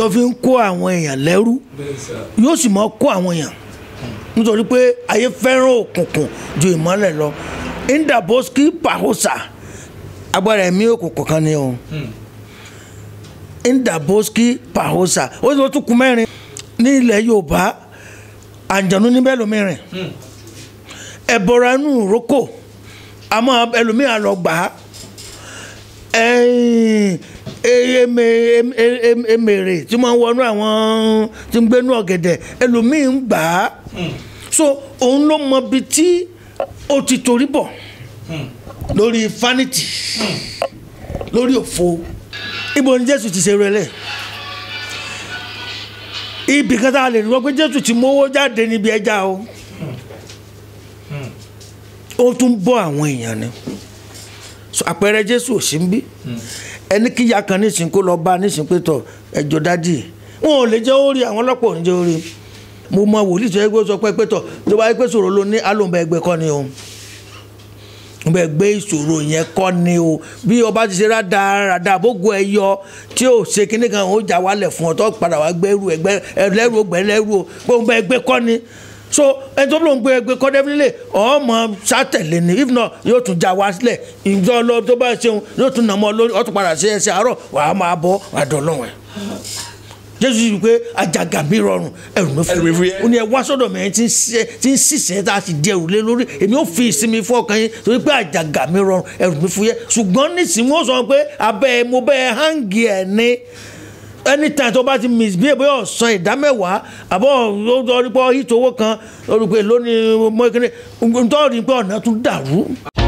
ló fi ń kó àwọn èèyàn lẹ́rú yóò sì mọ́ kó àwọn èèyàn nítorí pé ayé fẹ́ràn òkùnkùn ju ìmọ́lẹ̀ lọ indaboski pahosa agbára ẹ̀mí òkùnkùn kan ni o indaboski pahosa ó sì tún kú mẹ́rin ní ilẹ̀ yorùbá àǹjọ̀nú níbẹ̀ lómìnirin ẹ̀bọ̀ra inú ìrókò àmọ́ ẹlòmíràn lọ gbà á ẹ̀yìn eme- em- em- emèrè tí wọ́n wọnú àwọn tí ń gbénú ọ̀gẹ̀dẹ̀ ẹlòmíín ń gbà á so òun ló mọ ibi tí ó ti torí bọ̀ lórí vanity lórí òfo ibo ni jésù ti ṣe rẹlẹ̀ ibì kan tá a lè rí wọ́n pé jésù ti mówó jáde níbi ẹja o ó tún bọ́ àwọn èèyàn ni so àpẹẹrẹ jésù ò sí ń bí ẹni kíyà kan nísìnyí kó lọ bá nísìnyí pé tọ ẹjọ dádì wọn ò lè jẹ́ orí àwọn ọlọ́pàá ò ní jẹ́ orí mo mọ wòlíì tó yẹ kó sọ pé pé tọ tó bá yẹ pé sọ̀rọ̀ ló ní alóńbẹ ẹgbẹ́ kọ́ ni o bẹ gbé ìṣòro yẹn kọ́ ni o bí ọba ti ṣe rádaràdà bógo ẹ yọ tí ò ṣe kíní kan ó jà wálẹ̀ fún ọ tó padà wá gbẹ́rù ẹgbẹ́ ẹlẹ́rù ọgbẹ́ ẹlẹ́rù o pé òun bẹ ẹgbẹ́ kọ́ ni so ẹni tó lóun gbé ẹgbẹ́ kọ́ definitely ọmọ sátẹ̀lé ni if not yóò tún já wá sílẹ̀ ìjọ lọ tó bá ṣeun yóò tún nà mọ́ lórí ọtún padà sí ẹsẹ̀ àárọ̀ wàá máa bọ́ wàá dọ̀ lọ́wọ́ ẹ̀ jésù yìí pé àjàgà mi rọrùn ẹrù mi Ẹrù mi fún fúyẹ́. ó ní ẹ wá sọ́dọ̀ mi ẹni tí ń ṣiṣẹ́ tí ń ṣiṣẹ́ tá a ti di ẹrù lé lórí èmi ò fi ìsinmi fún ọkàn yín torí pé àjàgà mi rọrùn ẹrù mi fúyẹ́ ṣùgbọ́n nísìnyí wọ́n sọ pé abẹ́ ẹ mo bẹ́ ẹ hangi ẹ̀ ní anytime tó bá ti misbehave bóyá ọ̀sán ìdámẹ́wàá àbọ̀ lórí pé hit owó kan lórí pé lónìí mọ́kínní nítorí pé ọ̀nà tún dàrú.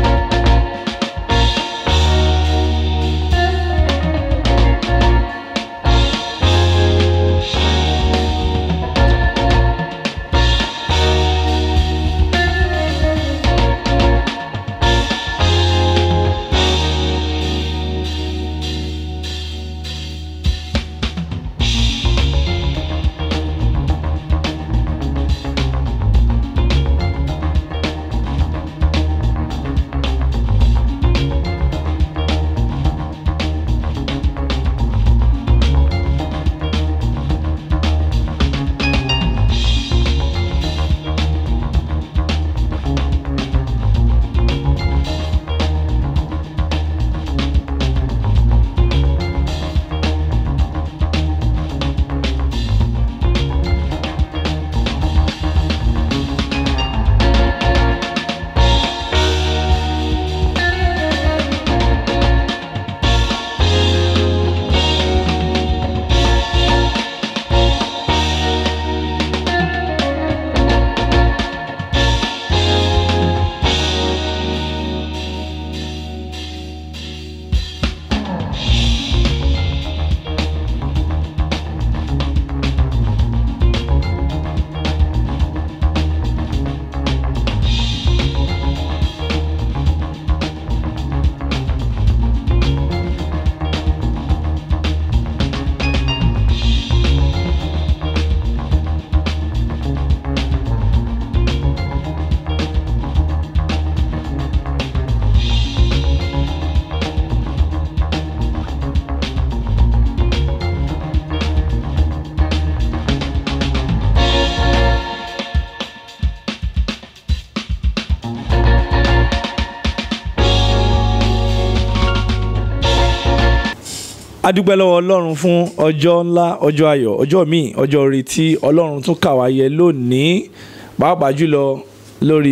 a dúpẹ́ lọ́wọ́ ọlọ́run fún ọjọ́ ńlá ọjọ́ ayọ̀ ọjọ́ míì ọjọ́ orí tí ọlọ́run tún kà wá yẹ lónìí pàápàá jùlọ lórí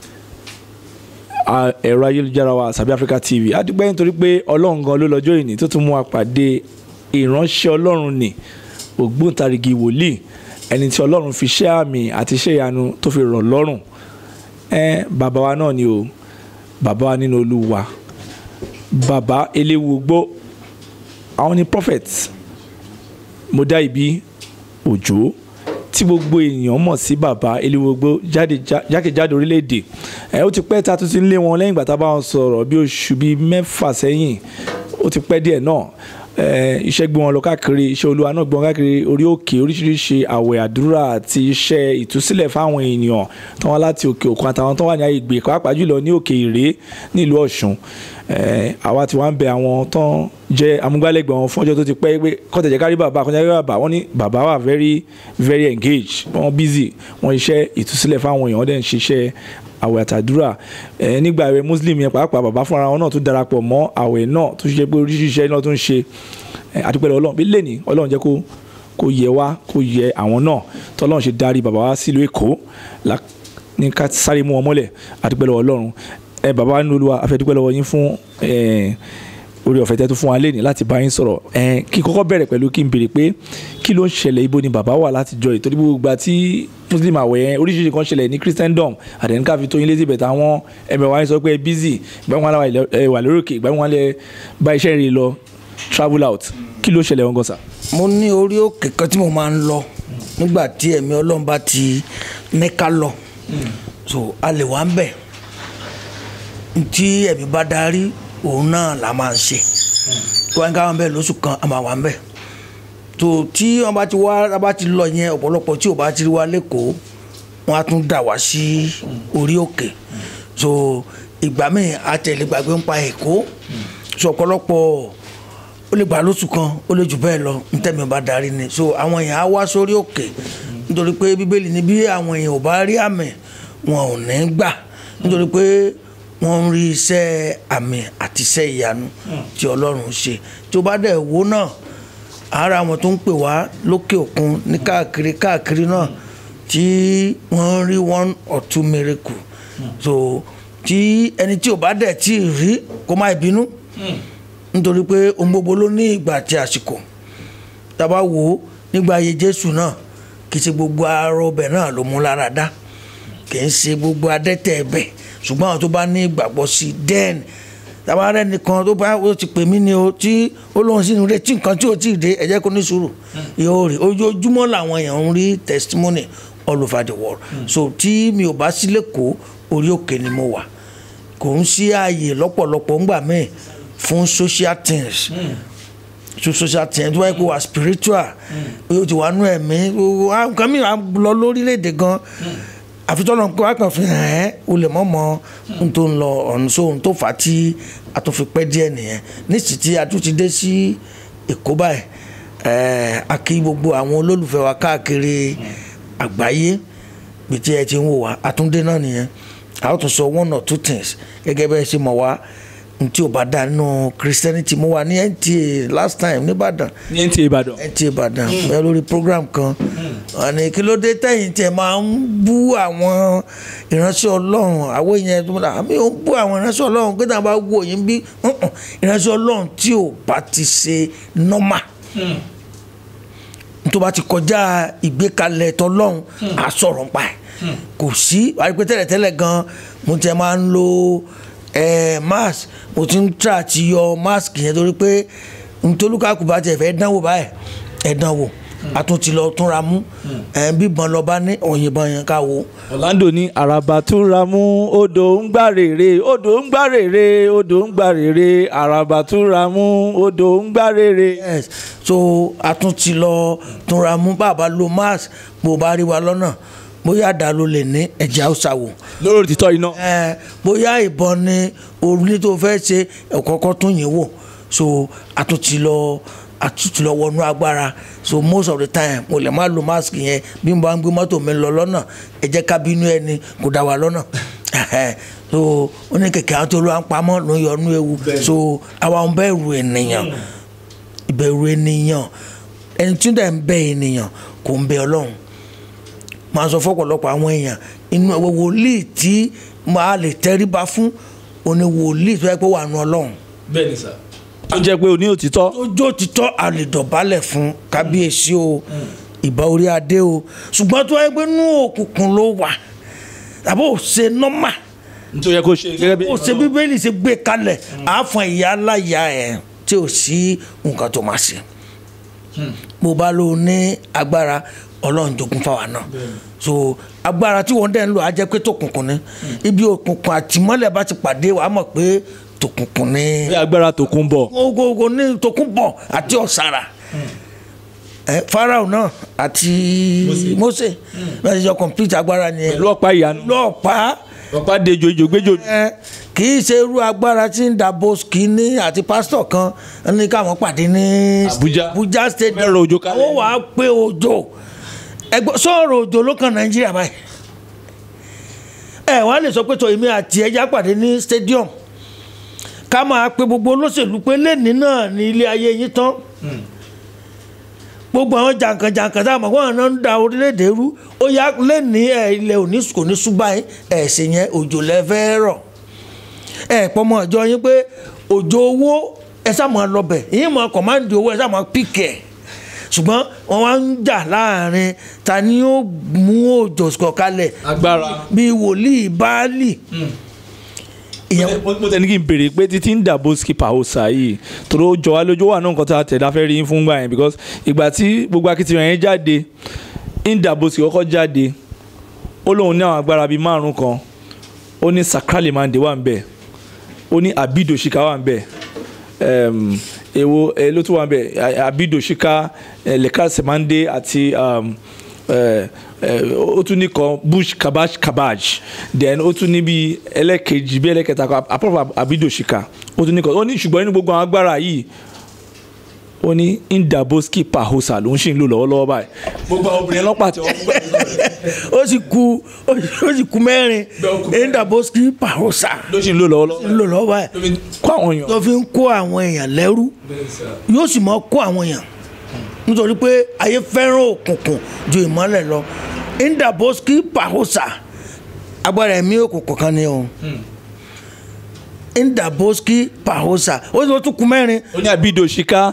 a- ẹ̀rọ ayélujára wa Sabi Africa TV a dúpẹ́ nítorí pé ọlọ́run gan ló lọ́jọ́ ìní tó tún mú wa pàdé ìránṣẹ́ ọlọ́run nì ògbóǹtarìgì wòlíì ẹni tí ọlọ́run fi ṣẹ́ àmì àti iṣẹ́ ìyanu tó fi rọ̀ lọ́rùn ẹ bàbá wa náà ni o bàbá wa nínú olúwa bàbá eléwu gbó àwọn ni prophet mo dá ibi òjò tí gbogbo èèyàn mọ̀ sí bàbá eléwogbo jáde já- jákèjádò orílẹ̀-èdè ẹ̀ ó ti pẹ́ ta tún ti ń lé wọn lẹ́yìn ìgbà tá a bá wọn sọ̀rọ̀ bí oṣù bíi mẹ́fà sẹ́yìn ó ti pẹ́ díẹ̀ náà ẹ̀, iṣẹ́ gbé wọn lọ káàkiri iṣẹ́ olúwa náà gbé wọn káàkiri orí òkè oríṣiríṣi àwẹ̀ àdúrà àti iṣẹ́ ìtúsílẹ̀ fáwọn èèyàn tó wá láti òkè òkun àtàwọn tó wà ní àgbègbè pàápàá jùlọ ní òkè ìrè nílùú ọ̀ṣun Eh, àwa tí wọ́n ń bẹ àwọn tán jẹ́ amúgbálẹ́gbẹ̀ẹ́ wọn fọ́jọ́ tó ti pẹ́ pé kọ́tẹ̀jẹ̀ kárí bàbá kọ́tẹ̀jẹ̀ kárí bàbá wọ́n ní bàbá wà very very engaged wọ́n busy wọ́n iṣẹ́ ìtúsílẹ̀ fáwọn èèyàn wọ́n dẹ̀ ń ṣiṣẹ́ àwẹ̀ àtàdúrà ẹ̀ nígbà àwẹ̀ muslim yẹn pàápàá bàbá fúnra wọn náà tún darapọ̀ mọ́ àwẹ̀ náà tó ṣe pé oríṣiríṣi iṣẹ́ náà tún ń ṣe ẹ̀ àdúpẹ́ lọ́wọ́ ọlọ́run bí lẹ́ni ọlọ́run jẹ́ kó kó yẹ wá kó yẹ àwọn náà tọ́lọ́run ṣe darí bàbá wa sílùú èkó la- ní ká sáré mú wọn mọ́lẹ̀ àdúpẹ́ lọ́wọ́ ọlọ́run ẹ bàbá wa nínú olúwa afẹ́ dúpẹ́ lọ́wọ́ yín fún ẹ̀ orí ọ̀fẹ́ tẹ́ tó fún wa lẹ́ni láti bá yín sọ̀rọ̀ ẹ̀ kí n kọ́kọ́ bẹ̀rẹ̀ pẹ̀lú kí n béèrè pé kí ló ń ṣẹlẹ̀ ibo ni bàbá wà látijọ́ yìí torí gbogbo ìgbà tí muslim àwẹ̀ yẹn oríṣiríṣi kan ṣẹlẹ̀ ní christendom àdẹ̀níkà fi tó yín létí bẹ̀tẹ̀ àwọn ẹ̀mẹ̀ wa yín sọ pé ẹ busy ìgbà wọn lẹ wà lórí òkè ìgbà wọn lẹ bá iṣẹ́ rẹ̀ lọ travel out kí ló ṣẹlẹ̀ wọn gan sa. mo ní orí òkè kan tí mo máa ń lọ nígbà tí ẹ̀mí ọlọ́run bá ti ní ká lọ so a lè wá ń bẹ̀ tí ẹ̀mí bá darí òun náà la máa ń ṣe tí wọ́n ń ká wọn bẹ́ẹ̀ lóṣù kan a máa wà ń bẹ̀ tó tí wọ́n bá ti wá a bá ti lọ yẹn ọ̀pọ̀lọpọ̀ tí ò bá ti rí wa lẹ́kọ̀ọ́ wọ́n á tún dà wá sí orí òkè so ìgbà míì àtẹ̀lé gbàgbé ń pa èkó so ọ̀pọ̀lọpọ̀ ó lè gbà lóṣù kan ó lè jù bẹ́ẹ̀ lọ ntẹ́mi bá darí ni so àwọn èèyàn á wá sórí òkè nítorí pé bíbélì ní bí àwọn èèyàn ò bá rí àmì wọn ò ní gbà nítorí pé wọ́n ń rí iṣẹ́ àmì àti iṣẹ́ ìyanu tí ọlọ́run ṣe tí ó bá dẹ̀ wò náà ara àwọn tó ń pè wá lókè òkun ní káàkiri káàkiri náà tí wọ́n ń rí one or two miracle so tí ẹni tí ò bá dẹ̀ tí ì rí kó má bínú nítorí pé ohun gbogbo ló ní ìgbà àti àsìkò tábà wò ó nígbà ayé jésù náà kì í ṣe gbogbo arọ ọbẹ̀ náà ló mú lára dá kì í ṣe gbogbo adẹ́tẹ̀ ẹbẹ̀ ṣùgbọ́n àwọn tó bá ní ìgbàgbọ́ sí den tábà rẹ nìkan tó bá ó ti pè mí ni o tí ó lóun sì ń retí nǹkan tí ò tí ì dé ẹ jẹ́ kó ní sùúrù yóò rí ojoojúmọ́ làwọn èèyàn ń rí testimony all over the world so tí mi ò bá sí lẹ́kọ̀ọ́ orí òkè ni mo wà kò ń sí ààyè lọ́pọ̀lọpọ̀ ńgbà míì fún social things so social things tó wáyé pé wà spiritual o ti wà nú ẹ̀mí nǹkan mìíràn lọ lórílẹ̀‐èdè gan àfitọ́nà pé wàá kàn fi hàn ẹ́ o lè mọ̀ mọ́ ohun tó ń lọ ọ̀nà sóhun tó fà á tí a tó fi pẹ́ díẹ̀ nìyẹn nísìsiyìí tí a tún ti dé sí èkó báyìí ẹ̀ẹ́ a kí gbogbo àwọn olólùfẹ́ wa káàkiri àgbáyé bí tí ẹ ti ń wò wá àtúndé náà nìyẹn a ó tún sọ one or two things gẹ́gẹ́ bẹ́ẹ̀ ṣe mọ̀ wá ntí o bá dá nínú christianity mo wà ní nta last time nìbàdàn ní ẹ̀ ń ti ìbàdàn. nta ìbàdàn bẹ́ẹ̀ lórí program kan àní kí ló dé tẹ̀yìn tẹ̀ máa ń bú àwọn ìránṣẹ́ ọlọ́run àwọn èèyàn tó múlá àmì ò ń bú àwọn ìránṣẹ́ ọlọ́run pé táwọn bá wò yín bí uh-uh, ìránṣẹ́ ọlọ́run tí ò bá ti ṣe normal tó bá ti kọjá ìgbékalẹ̀ tọlọ́run á sọ̀rọ̀ ń pa ẹ̀ kò sí wàá rí pé tẹ́lẹ̀tẹ́lẹ̀ gan mo ti máa ń lo eh, mask mo ti ń tra àti yọ mask yẹn torí pé ntolúkàkù bá tiẹ̀ fẹ́ dánwò báyìí ẹ̀ dánwò a tún ti lọ túnra mú ẹ̀ bíbọn lọ bá ní òyìnbọn yẹn ká wo. Orlando ní àràbà túnra mú odò ń gbà rèrè odò ń gbà rèrè odò ń gbà rèrè àràbà túnra mú odò ń gbà rèrè. yes so a tún ti lọ túnra mú bàbá lo mask bó bá rí wa lọ́nà bóyá àdá ló lè ní ẹ̀jẹ̀ haúsá wò lórí òtítọ́ iná. ẹ bóyá ìbọn ni orí tó fẹ́ ṣe ẹ̀kọ́kọ́ tún yín wò so a tún ti lọ a tún ti lọ wọnú agbára so most of the time mo lè má lo mask yẹn bí mo bá ń gbé mọ́tò mi lọ lọ́nà ẹ jẹ́ ká bínú ẹni kò dá wa lọ́nà so ó ní kẹ̀kẹ́ àwọn tó ló ń pamọ́ ló ń yọnú ewu so àwa ń bẹ̀rù ènìyàn ìbẹ̀rù ènìyàn ẹni tí ó dẹ̀ ń bẹ ènìyàn kò ń bẹ ọlọ́run máa sọ fọ́pọ̀lọpọ̀ àwọn èèyàn inú ẹ̀wọ̀ wòlíì tí máa lè tẹríba fún òní wòlíì tó yẹ pé wà nù ọlọ́run bẹ́ẹ̀ ni sà. tó jẹ́ pé o ní òtítọ́. ojú òtítọ́ a lè dọ̀bálẹ̀ fún kábíyèsí o ìbá orí adé o ṣùgbọ́n tó yẹ pé nú òkùnkùn ló wà tàbí ò ṣe nọ́mà tó yẹ kó ṣe gẹ́gẹ́ bí. ó ṣe bíbélì ṣe gbé kalẹ̀ àáfọ̀n ìyá aláya ẹ̀ tí ò sí nǹkan tó máa ṣe mo bá lò ní agbára ọlọ́run jogún fáwa náà so agbára tí wọ́n dẹ̀ ń lò á jẹ́ pé tòkùnkùn ni ibi òkùnkùn àtìmọ́lẹ̀ bá ti pàdé wàá mọ̀ pé tòkùnkùn ni bí agbára tó kún bọ̀. gbogbo ní tòkùnbọ̀ àti ọ̀sára ẹ farao náà àti mose bẹ́ẹ̀ ti jọ complete agbára ni ẹ pẹ̀lú ọ̀pá ìyanu. lọ́ọ̀pá ọ̀pá dejo ìjò gbéjò ẹ kì í ṣe irú agbára tí ń da boski ní àti pásítọ̀ kan ní káwọn pàdé ní Abuja. Abuja stadium Fẹ́ràn òjò kalẹ̀. ó wàá pé òjò ẹgbẹ́ sọ̀rọ̀ òjò ló kan Nàìjíríà báyìí ẹ wàá lè sọ pé tó èmi àti ẹja pàdé ní stadium ká máa pe gbogbo olóṣèlú pé lẹ́ni náà ní ilé ayé yín tán gbogbo àwọn jàǹkànjàǹkàn tá a mọ̀ wọ́n náà ń da orílẹ̀-èdè rú ó yá lẹ́ni ẹ̀ ilẹ̀ òní kò ní ṣùgbọ́n ẹ̀ ẹ̀ ṣe yẹn òjò lẹ́fẹ́ rọ̀ ẹ̀ pọ́nmọ ìjọ yín pé òjò owó ẹ sàmọ́ lọ́bẹ̀ yín mọ̀ kọ̀máǹdì owó ẹ sàmọ́ píkẹ̀ ṣùgbọ́n wọ́n wá ń jà láàrin ta ni ó mú òjò sọ̀kalẹ̀ agbára. bíi wòlíì báálì ìyẹn mo mo tẹ̀ ní kí n béèrè pé títí ń dàbò skipper ọ̀sà yìí torí ó jọ wá lójú ó wà náà nǹkan tá a tẹ̀lé afẹ́ rí yín fún gbà yẹn because ìgbà tí gbogbo akitiyan yẹn jáde ń dàbò sí kọ́kọ́ jáde ó lóun ní àwọn agbára bíi márùn kan ó ní sakrali mande wà ń bẹ̀ ó ní abidoshika wà ń bẹ̀ um, èwo ẹ ló tún wà ń bẹ̀ A- abidoshika lekal semande àti um, eh, eh, ó tún ní kan bush kabaj kabaj then ó tún ní bí ẹlẹ́kejì bí ẹlẹ́kẹta kan apart from abidoshika ó tún ní kan ó ní ṣùgbọ́n nínú gbogbo àwọn agbára yìí ó ní indaboski pahosa ló ń ṣì ń lò lọ́wọ́lọ́wọ́ báyìí gbogbo àwọn obìnrin ọlọ́pàá tí wọ́n fún ó sì ku ó sì ku mẹ́rin Bẹ́ẹ̀ ó ku mẹ́rin. endaboski parosa ló ṣì ń lò lọ́wọ́lọ́wọ́ ń lò lọ́wọ́ báyìí ló fi kó àwọn èèyàn. tó fi ń kó àwọn èèyàn lẹ́rú yóò sì mọ kó àwọn èèyàn nítorí pé ayé fẹ́ràn òkùnkùn ju ìmọ́lẹ̀ lọ indaboski parosa agbára ẹ̀mí òkùnkùn kan ni o indaboski parosa ó sì tún ku mẹ́rin ó ní abidoshika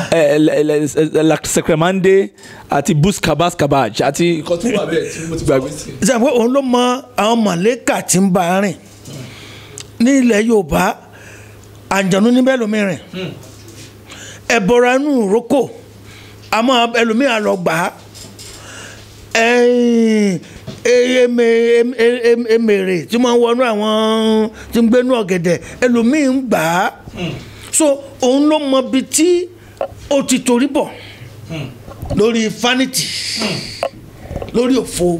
lakremande àti bus kabas kabaj àti nǹkan tó wà bẹ́ẹ̀ tí mo ti gbàgbé sí. sẹ́yìn pé òun ló mọ àwọn mọ̀lẹ́kà tí ń bá a rìn ní ilẹ̀ yorùbá àǹjọ̀nú níbẹ̀ lómi rìn ẹ̀bọ̀ra inú ìrókò àmọ́ ẹlòmíà lọ gbà á ẹ̀yìn eme- em- em- emèrè tí wọ́n wọnú àwọn tí ń gbénú ọ̀gẹ̀dẹ̀ ẹlòmíì ń gbà á so òun ló mọ ibi tí ó ti torí bọ̀ lórí fanity lórí òfo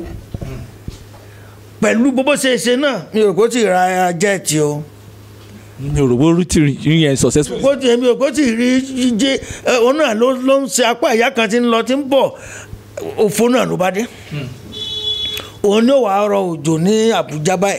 pẹ̀lú bó ṣe ṣe náà mi ò kó tí ì ra jẹ́ẹ̀tì o mi ò rò wọ́n rí tìrì yín yẹn successful. kó tí mi ò kó tí ì rí jíjẹ ẹ, òun náà ló ló ń ṣe apá ìyá kan tí ń lọ tí ń bọ̀ òfo náà ló bá dé òun ní wàá rọ òjò ní Àbújá báyìí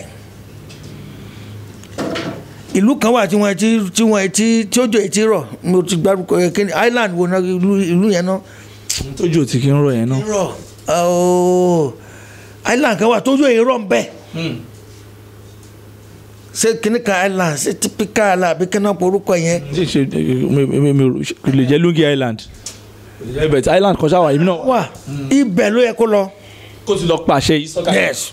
ìlú kan wà tí wọ́n ti tí wọ́n ti tí òjò ti rọ̀ mo ti gbárùkọ ẹ kí ni island wo náà ìlú ìlú yẹn náà tójú ò ti kí ń rọ yẹn náà. rọ̀ ooo island kan wà tójú èyí rọ̀ ń bẹ̀ ṣé kíní kan island ṣé typical island àbí kíní kan orúkọ yẹn ṣe ṣe mi mi mi ò- kò lè jẹ́ lungi island kò lè jẹ́ bẹ̀tẹ̀ island kan ṣáwà èmi náà. wà ibẹ̀ ló yẹ kó lọ kó ti lọ pàṣẹ yìí sọ́kà. yes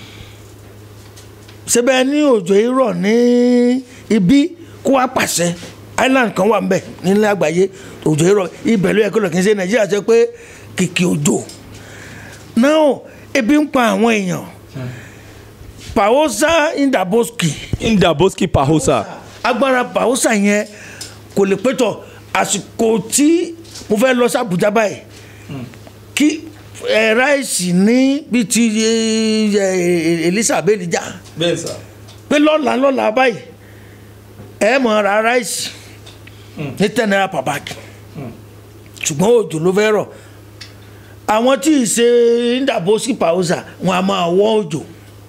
síbẹ̀ ní òjò yìí rọ̀ ní ibi kó wá pàṣẹ island kan wà ń bẹ̀ nílẹ̀ àgbáyé òjò yìí rọ̀ ibẹ̀ ló yẹ kó lọ kì í ṣe nàìjíríà ṣe pé kìkì òjò náà ebi ń pa àwọn èèyàn pàwọ́sá indaboski indaboski pahosa. agbára pàwọ́sà yẹn kò lè pẹ́tọ̀ àsìkò tí mo fẹ́ lọ sí Àbújá báyìí kí ẹ ráìsì ní bíi ti ẹ, ẹ, Elizabeth jà bẹ́ẹ̀ sà. pé lọ́la lọ́la báyìí ẹ mọ̀ ra ráìsì ní ten naira per bag ṣùgbọ́n òjò ló fẹ́ rọ̀ àwọn tí ì ṣe indaboski pàwọ́sà wọn a máa wọ́ òjò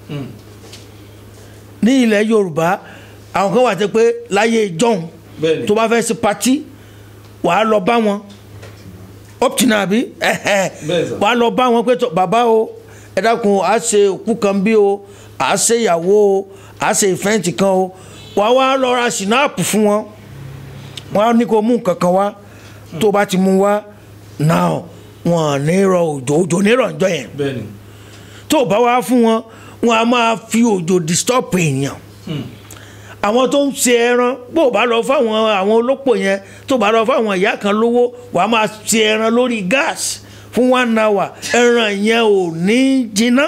ní ilẹ̀ Yorùbá àwọn kan wà tẹ́ pé láyé ìjọ́un Bẹ́ẹ̀ni. tó bá fẹ́ ṣe patí wàá lọ bá wọn optina àbí ẹ̀hẹ̀. Bẹ́ẹ̀ sà. wàá lọ bá wọn pé tó bàbá o ẹ dákun à á ṣe òkú kan bí o à á ṣe ìyàwó o à á ṣe ìfẹ́ǹtì kan o wàá wá lọ ra sinapu fún wọn wọn á ní kó mú nǹkan kan wá tó bá ti mú wá náà wọn ò ní rọ òjò òjò ní rọ̀ ǹjọ́ yẹn bẹ́ẹ̀ni. tó o bá wá fún wọn wọn a máa fi òjò disturb èèyàn àwọn tó ń ṣe ẹran bó o bá lọ fáwọn àwọn olópò yẹn tó o bá lọ fáwọn ìyá kan lówó wàá máa ṣe ẹran lórí gas fún one hour ẹran yẹn ò ní jiná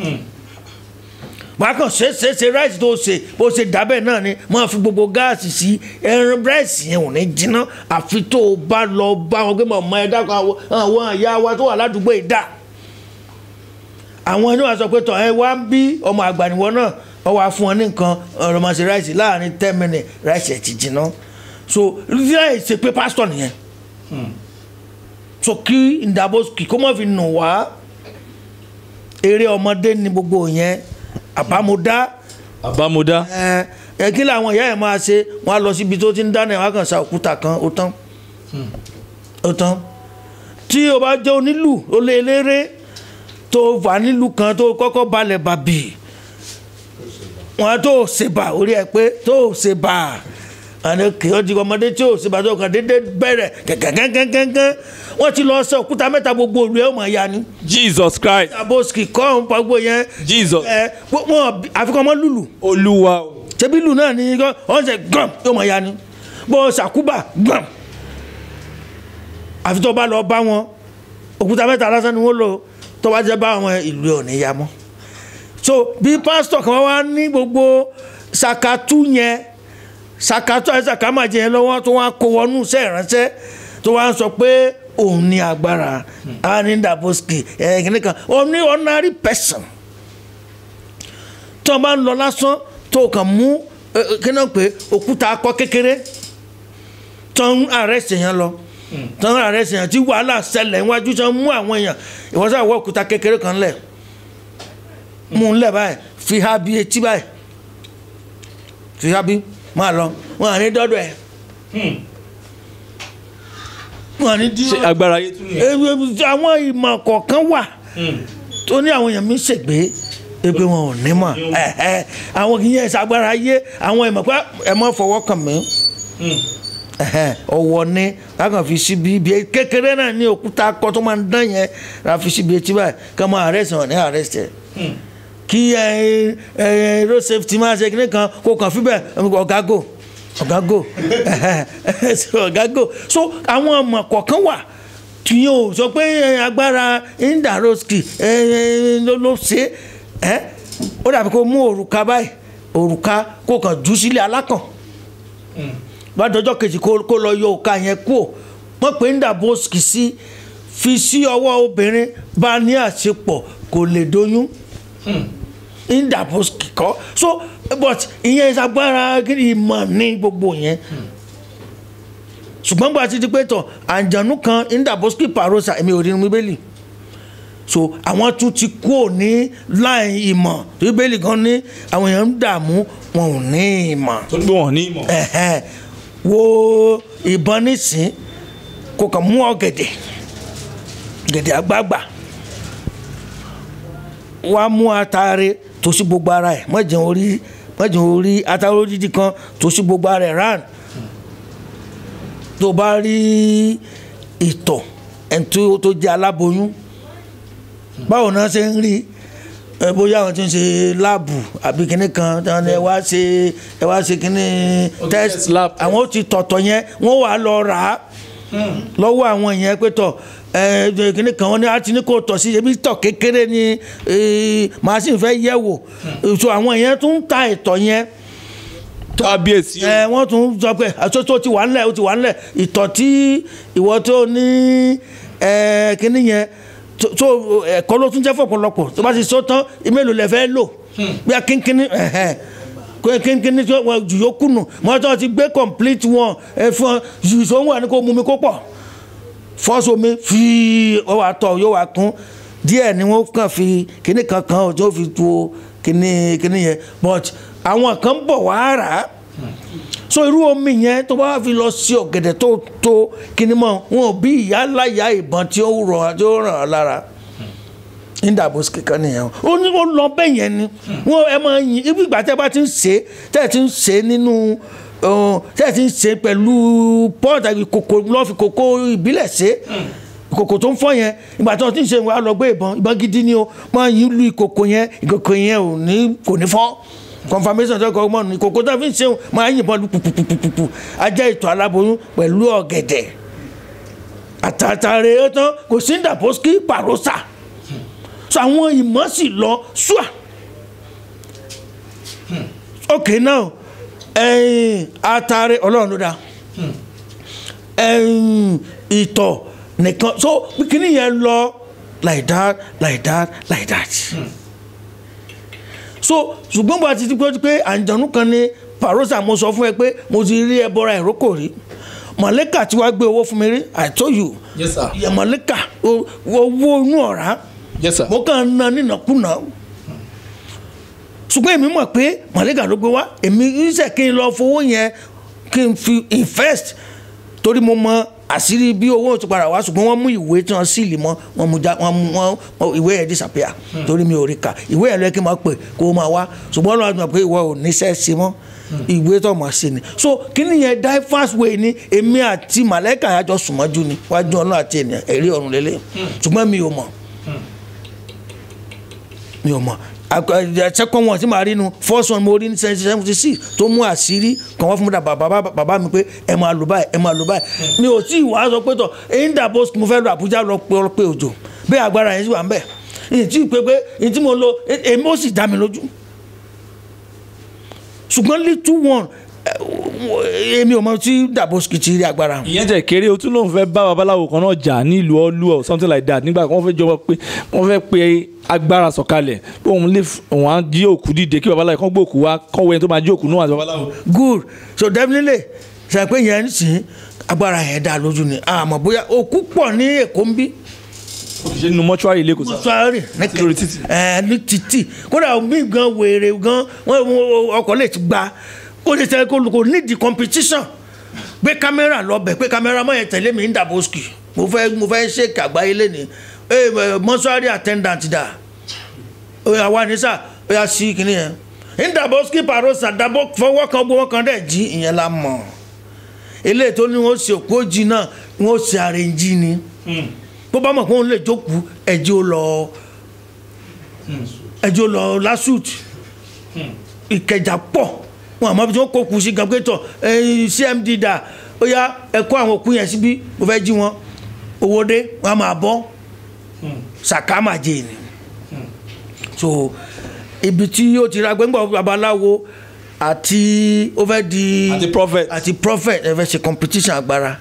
wàá kàn ṣe ṣe ṣe ráìsì tó ṣe bó ṣe dábẹ́ náà ni máa fi gbogbo gáàsì sí ẹran ráìsì yẹn ò ní jiná àfi tó o bá lọ bá wọn gbé mọ̀ ẹ dákun àwọn àwọn ìyá wa tó wà ládùúgbò yìí dà àwọn ẹni wà sọ pé tọ ẹ wá ń bí ọmọ àgbàníwọ náà ọ wá fún ọ ní nǹkan ọ̀rọ̀ máa ṣe ráìsì láàrin ten minutes ráìsì ẹ̀ ti jìnnà so láì ṣe pé pásítọ̀ nìyẹn so kí Ndaboski kó má fi nù wá eré ọmọdé ni gbogbo yẹn àbámúdá àbámúdá ẹ ẹ kí làwọn ìyá ẹ máa ṣe wọn á lọ síbi tó ti ń dáná ẹ wọn á kàn sa òkúta kan ó tán ó tán tí o bá jẹ́ onílù ó lé eléré tó wà nílùú kan tó kọ́kọ́ balẹ̀ bàbì wọn tó ṣèbà orí ẹ pé tó ṣèbà àná kì í ọdún ọmọdé tí ò ṣèbà tó kàn déédéé bẹ̀rẹ̀ gẹ́gẹ́gẹ́gẹ́gẹ́ wọ́n ti lọ sọ òkúta mẹ́ta gbogbo òru ẹ̀ ó mọ̀ ya ni jesus christ Ndaboski kọ́ ń pa gbogbo yẹn jesus ẹ wọn àfikún ọmọ lùlù olúwa o. ṣebí lù náà ní wọ́n ṣe gbọ̀n yóò mọ̀ ya ni bó ṣàkúbà gbọ̀n àfi tó bá lọ bá wọn òkúta mẹ́ta lásán ni wọ́n lò tó bá jẹ́ bá àwọn ìlú ò ní ya mọ́ so bí pásítọ̀ kan wá ní gbogbo ṣàkàtú yẹn ṣàkàtú ẹ̀ ṣàkàmàjẹ yẹn lọ́wọ́ tó wá kó wọnú iṣẹ́ ìránṣẹ́ tó wá ń sọ pé òun ní agbára á ní Ndaboski ẹ̀ kìnnìkan òun ní ordinary person tí wọn bá ń lọ lásán tó kàn mú kí náà pé òkúta akọ kékeré tó ń àrẹ́sì yẹn lọ tó ń àrẹ́sì yẹn tí wàhálà ṣẹlẹ̀ níwájú tó ń mú àwọn èèyàn ìwọ́sà wọ òkúta kékeré kan lẹ̀ mú un lẹ̀ báyìí fi ha bí etí báyìí fi ha bí máa lọ wọn à ní dọ́dọ̀ ẹ̀ wọn à ní dí ṣe agbára ayé tún nìyẹn. àwọn ìmọ̀ kọ̀ọ̀kan wà tó ní àwọn èèyàn mi ṣègbè ebi wọn ò ní mọ̀ ẹ̀ẹ́ àwọn kì í yẹn ṣàgbára ayé àwọn ìmọ̀ pé ẹ mọ̀ fọwọ́ kàn mí ẹ̀hẹ́, ọwọ́ ní lákàn fi síbi ibi kékeré náà ní òkúta akọ tó máa ń dán yẹn la fi síbi etí báyìí ká máa arrest wọn ní arrest ẹ̀ kí ẹ ẹ road safety máa ṣe kíní kan kó kàn fíbẹ̀ ọ̀gágò ọ̀gágò ọ̀gágò so àwọn ọmọ kọ̀ọ̀kan wà tí yóò sọ pé ẹ, agbára Ndaboski ẹ, ẹ, ló ló ṣe ẹ ó dàbí kó mú òrùka báyìí òrùka kó kàn jù sílẹ̀ alákàn bá dọjọ́ kejì kó kó lọ yọ òka yẹn kú ò wọ́n pè Ndaboski sí fi sí ọwọ́ obìnrin bá ní àṣepọ̀ kò lè doyún Ndaboski kọ́ so but ìyẹn ìsagbára ìmọ̀ ní gbogbo yẹn ṣùgbọ́n gba ti di pé tọ̀ àǹjànú kan Ndaboski parosa èmi ò rí inú bíbélì so àwọn tún ti kú ò ní láì ìmọ̀ bíbélì gan ní àwọn èèyàn ń dààmú wọn ò ní ìmọ̀ tó gbé wọn ní ìmọ̀. ẹ̀hẹ́n wo ìbọn nísìn kò kàn mú ọ̀gẹ̀dẹ̀ gẹ̀dẹ̀ àgbààgbà wá mú atare tó sí gbogbo ara ẹ̀ mọ̀jẹ̀ orí mọ̀jẹ̀ orí atare odidi kan tó sí gbogbo ara ẹ̀ rán tó bá rí ìtọ̀ ẹni tó tó jẹ́ aláboyún báwo náà ṣe ń rí ẹ bóyá àwọn tí ń ṣe láàbù àbí kinní kan tí wọ́n ní ẹ wá ṣe ẹ wá ṣe kinní test test lab. àwọn ó ti tọ̀tọ̀ yẹn wọ́n wà á lọ rà á lọ́wọ́ àwọn yẹn pé tọ̀ ẹ ẹ kinní kan wọ́n ní àti ní kò tọ̀ sí ebi tọ̀ kékeré ni eh, màsín fẹ́ yẹ̀ wò so àwọn yẹn tún ń ta ìtọ̀ yẹn kábíyèsí o. ẹ wọ́n tún sọ pé àtúntò ti wà ńlẹ̀ ó ti wà ńlẹ̀ ìtọ̀ tí ìwọ tó ní ẹ kíní yẹn tó- tó ẹ̀kọ́ ló tún jẹ́ fọ̀pọ̀lọpọ̀ tó bá ti sọ tán mélòó lẹ fẹ́ lò bí a kínkínní ẹ̀hẹ́n kó kínkínní tó wọ́n jù yóò kùnù mọ́tò ti gbé complete wọn ẹ fún ọ jù sọ wọn ni kò mú mi kó pọ̀ fọ́sọ mi fi ọ wà tọ̀ yóò wà kún díẹ̀ ni wọ́n kàn fi kíní kankan ọ̀ tó fi tu kíní kíní yẹn but àwọn kan bọ̀ wá rà á so irú omi yẹn tó bá fi lọ sí ọ̀gẹ̀dẹ̀ tó tó kíní mọ́ wọn ò bí ìyá láyà ìbọn tí ó rọ̀ tí ó ràn án lára Ndaboski kan nìyẹn ó ní ó lọ bẹ́ẹ̀ yẹn ni wọn ẹ máa yin ibi ìgbà tẹ́ bá ti ń ṣe é tẹ́ ẹ ti ń ṣe é nínú ọ, tẹ́ ẹ ti ń ṣe é pẹ̀lú pọ́ọ̀tà ìkòkò lọ́ọ́ fi kòkó ìbílẹ̀ ṣe é ìkòkò tó ń fọ́ yẹn ìgbà tí wọ́n ti ń ṣe wàá lọ gbé ìbọn ìbọn gidi ni o máa yin lu ìkòkò yẹn ìkòkò yẹn ò ní kò ní fọ́ confirmation tó kọ́ mọ́ ní ìkòkò tó fi ń ṣe máa yìnbọn lu pupupupupu ajá ìtọ̀ aláboyún pẹ̀lú ọ̀gẹ̀dẹ̀ àtàtàrẹ ẹ̀ tán kò sí Ndaboski parosa so àwọn ìmọ̀ sì lọ ṣùà ok now ẹ̀yìn atare ọlọ́run ló dá ẹ̀yìn ìtọ̀ nìkan so kíní yẹn lọ like that like that like that so ṣùgbọ́n bó a ti ti pé pé àǹjọ̀nú kan ní parosa mo sọ fún ẹ pé mo ti rí ẹbọra ìrókò rí mọ̀lẹ́kà tí wàá gbé owó fún mi rí i told you Yes, sir. yẹ mọ̀lẹ́kà o- owó inú ọ̀rá yes sir mo kàn ń na nínàkúnà ṣùgbọ́n èmi mọ̀ pé mọ̀lẹ́kà ló gbé wá èmi ń sẹ̀ kí n lọ fowó yẹn kí n fi invest torí mo mọ àṣírí bí owó ti padà wá ṣùgbọ́n wọ́n mú ìwé tí wọ́n sílì mọ́ wọ́n mú já wọ́n mú wọ́n wọ́n- ìwé yẹn disappear torí mi ò rí kà ìwé yẹn lọ́ọ́ kí n máa pè kó o máa wá ṣùgbọ́n ọlọ́run àti mọ̀ pé ìwọ ò níṣẹ́ ṣe mọ́ ìwé tó mọ̀ sí ni so kí ni yẹn die fast way ni èmi àti màlẹ́kà yàjọ sùnmọ́jú ni wájú ọlọ́run àti ènìyàn ẹ̀rí ọ̀run lélẹ̀ ṣùgbọ́n mi ò mọ̀ mi ò mọ̀ ṣẹ́kọ̀ wọn tí màá rí nu first one mo rí ní seventy six tó mú àṣírí kan wá fún mi dà bàbá bàbá mi pé ẹ máa lò báyìí ẹ máa lò báyìí mi ò tí ì wá sọ pé tọ èyí ń dà bó mo fẹ́ lọ Àbújá lọ pé ọ pé òjò bẹ́ẹ̀ agbára yẹn sì wà ń bẹ̀ èyí tí ì pé pé èyí tí mo lo èmi ó sì dá mi lójú ṣùgbọ́n little one eh, èmi ò mọ tí Daboski ti rí agbára ìyẹn jẹ́ kéré o tún lóun fẹ́ bá babaláwo kan náà jà nílùú ọlú or something like that nígbà kan wọ́n fẹ́ jọba pé wọ́n fẹ́ pe agbára sọ̀kalẹ̀ pé òun lè f- òun á jí òkú dìde kí babaláwo kan gbé òkú wá kọ́wé ẹni tó máa jí òkú náà àti babaláwo. good so definitely ṣe pé yẹn ń sìn agbára yẹn dá lójú ni àmọ́ bóyá òkú pọ̀ ní Èkó ń bí ṣe nínú mọ́ṣúárì ilé kò sá. sọ́ọ́rì lórí títì. ẹ ní títì kódà mí gan wèrè gan wọ́n wọ́n- ọkọ̀ lè ti gba ó lè tẹ kó kó nídìí competition gbé kámẹ́rà lọ́bẹ̀ pé kámẹ́rà mọ̀ yẹn tẹ̀lé mi ní Daboski mo fẹ́ mo fẹ́ ṣèkì àgbáyé lẹ́ni ẹ mọ́ṣúárì attendant dà ó yà wá ní sà ó yà sí kìnìún yẹn ní Daboski parosa dabo fọwọ́ kan gbowó kan dẹ̀ jí ìyẹn la mọ̀ eléyìí tó ní wọ́n ṣe òkú òjì náà wọ́n ṣe àrèǹjì ni bó bá mọ̀ pé òun lè jókòó ẹ̀jẹ̀ ó lọ ẹ̀jẹ̀ ó lọ lásùt ìkẹjà pọ̀ wọn àmọ́ bí wọ́n kó kù sí gan pé tọ̀ ẹ̀yin cmd dà ó yá ẹ kó àwọn òkú yẹn síbí mo fẹ́ jí wọn owó dé wọn á máa bọ́ sàkámàjẹ ni so ibi tí ó ti ra gbẹ́ngbọ̀n babaláwo àti ó fẹ́ di Àti prophet. àti prophet ẹ fẹ́ ṣe competition agbára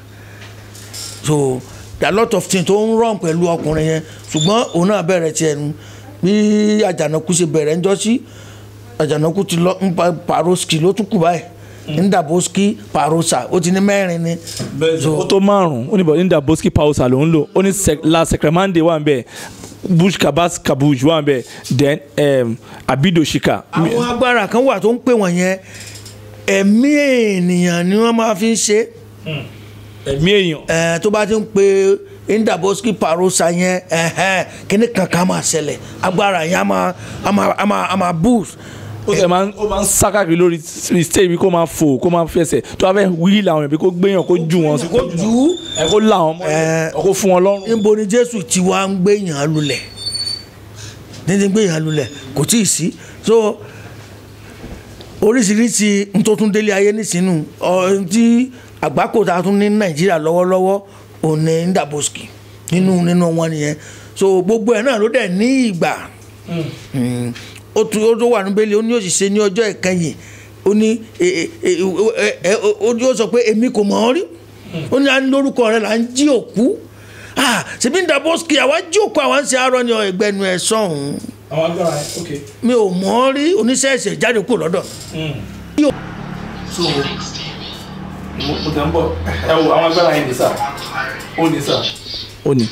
so there are a lot of things tó ń rán pẹ̀lú ọkùnrin yẹn ṣùgbọ́n òun náà bẹ̀rẹ̀ tiẹ̀ nu bí àjànàkú ṣe bẹ̀rẹ̀ ń jọ́sí àjànàkú ti lọ ń pa paroski ló tún kù báyìí ń Daboski parosa ó ti ní mẹ́rin ni ó tó márùn-ún ó ní bọ̀ ní Daboski pausa ló ń lò ó ní sec- la secremande wà ń bẹ̀ bush kabas kabuj wà ń bẹ̀ then um, abidoshika. àwọn agbára kan wà tó ń pè wọ́n yẹn ẹ̀mí ènìyàn ni wọ́n máa fi ń ṣe ẹ̀mí èèyàn. ẹ̀ tó bá ti ń pe Daboski parosa yẹn ẹ̀hẹ́n kíní kankan máa ṣẹlẹ̀ agbára yẹn á máa á máa á máa á máa boost ó sì máa ń ó máa ń sá káàkiri lórí stage bí kó máa fò kó máa fẹsẹ̀ tó bá fẹ́ wíìlì àwọn èèyàn bí kó gbéyàn kó jù wọn sí kó jù ú ẹ kó là wọn mọ́ Ẹ. ọ kó fún wọn lọ́rùn. níbo ni jésù ti wá ń gbé yàn lulẹ̀ níbi gbé yàn lulẹ̀ kò tí ì sí so oríṣiríṣi ntótúndélé ayé nísìnyí ọ tí àgbákò tá a tún ní nàìjíríà lọ́wọ́lọ́wọ́ òun ní Daboski nínú nínú wọn nìyẹn so gbogbo ẹ̀ náà ló dẹ̀ ní ìgbà Mm. ó tún ó tó wà níbẹ̀ ó ní òṣìṣẹ́ ní ọjọ́ ìkẹyìn ó ní ẹ- ẹ- ẹ- ẹ- ẹ- ó ó sọ pé èmi kò mọ̀ ọ́ rí ó ní à ń lórúkọ rẹ̀ là ń jí òkú ah ṣèbí ní Daboski àwa jí òkú àwa ń ṣe àárọ̀ ní ẹgbẹ́nu ẹ̀ sọ̀hún àwọn agbára ẹ ok. mi ò mọ̀ ọ́ rí oníṣẹ́ ẹ̀ṣẹ̀ jáde kúrò lọ́dọ̀ so mo mo tẹ̀ ń bọ̀ ẹ wo àwọn agbára yẹn ní sà ó ní sà. ó ní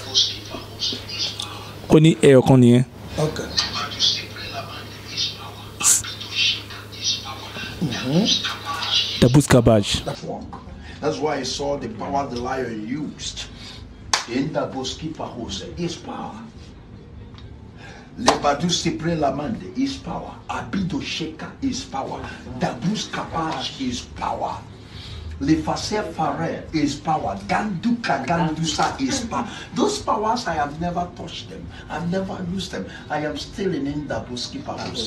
ó ní ẹyọ kan nìyẹn. okay. Daboski kabaj. That one. That's why I saw the power the lion used. In the Boskipa Hose is power. Lebadu Sipre Lamande is power. Abido Sheka is power. Dabus Kapaj is power. Lefase Fare is power. Ganduka Gandusa is power. Those powers I have never touched them. I've never used them. I am still in Indabuskipa Hose.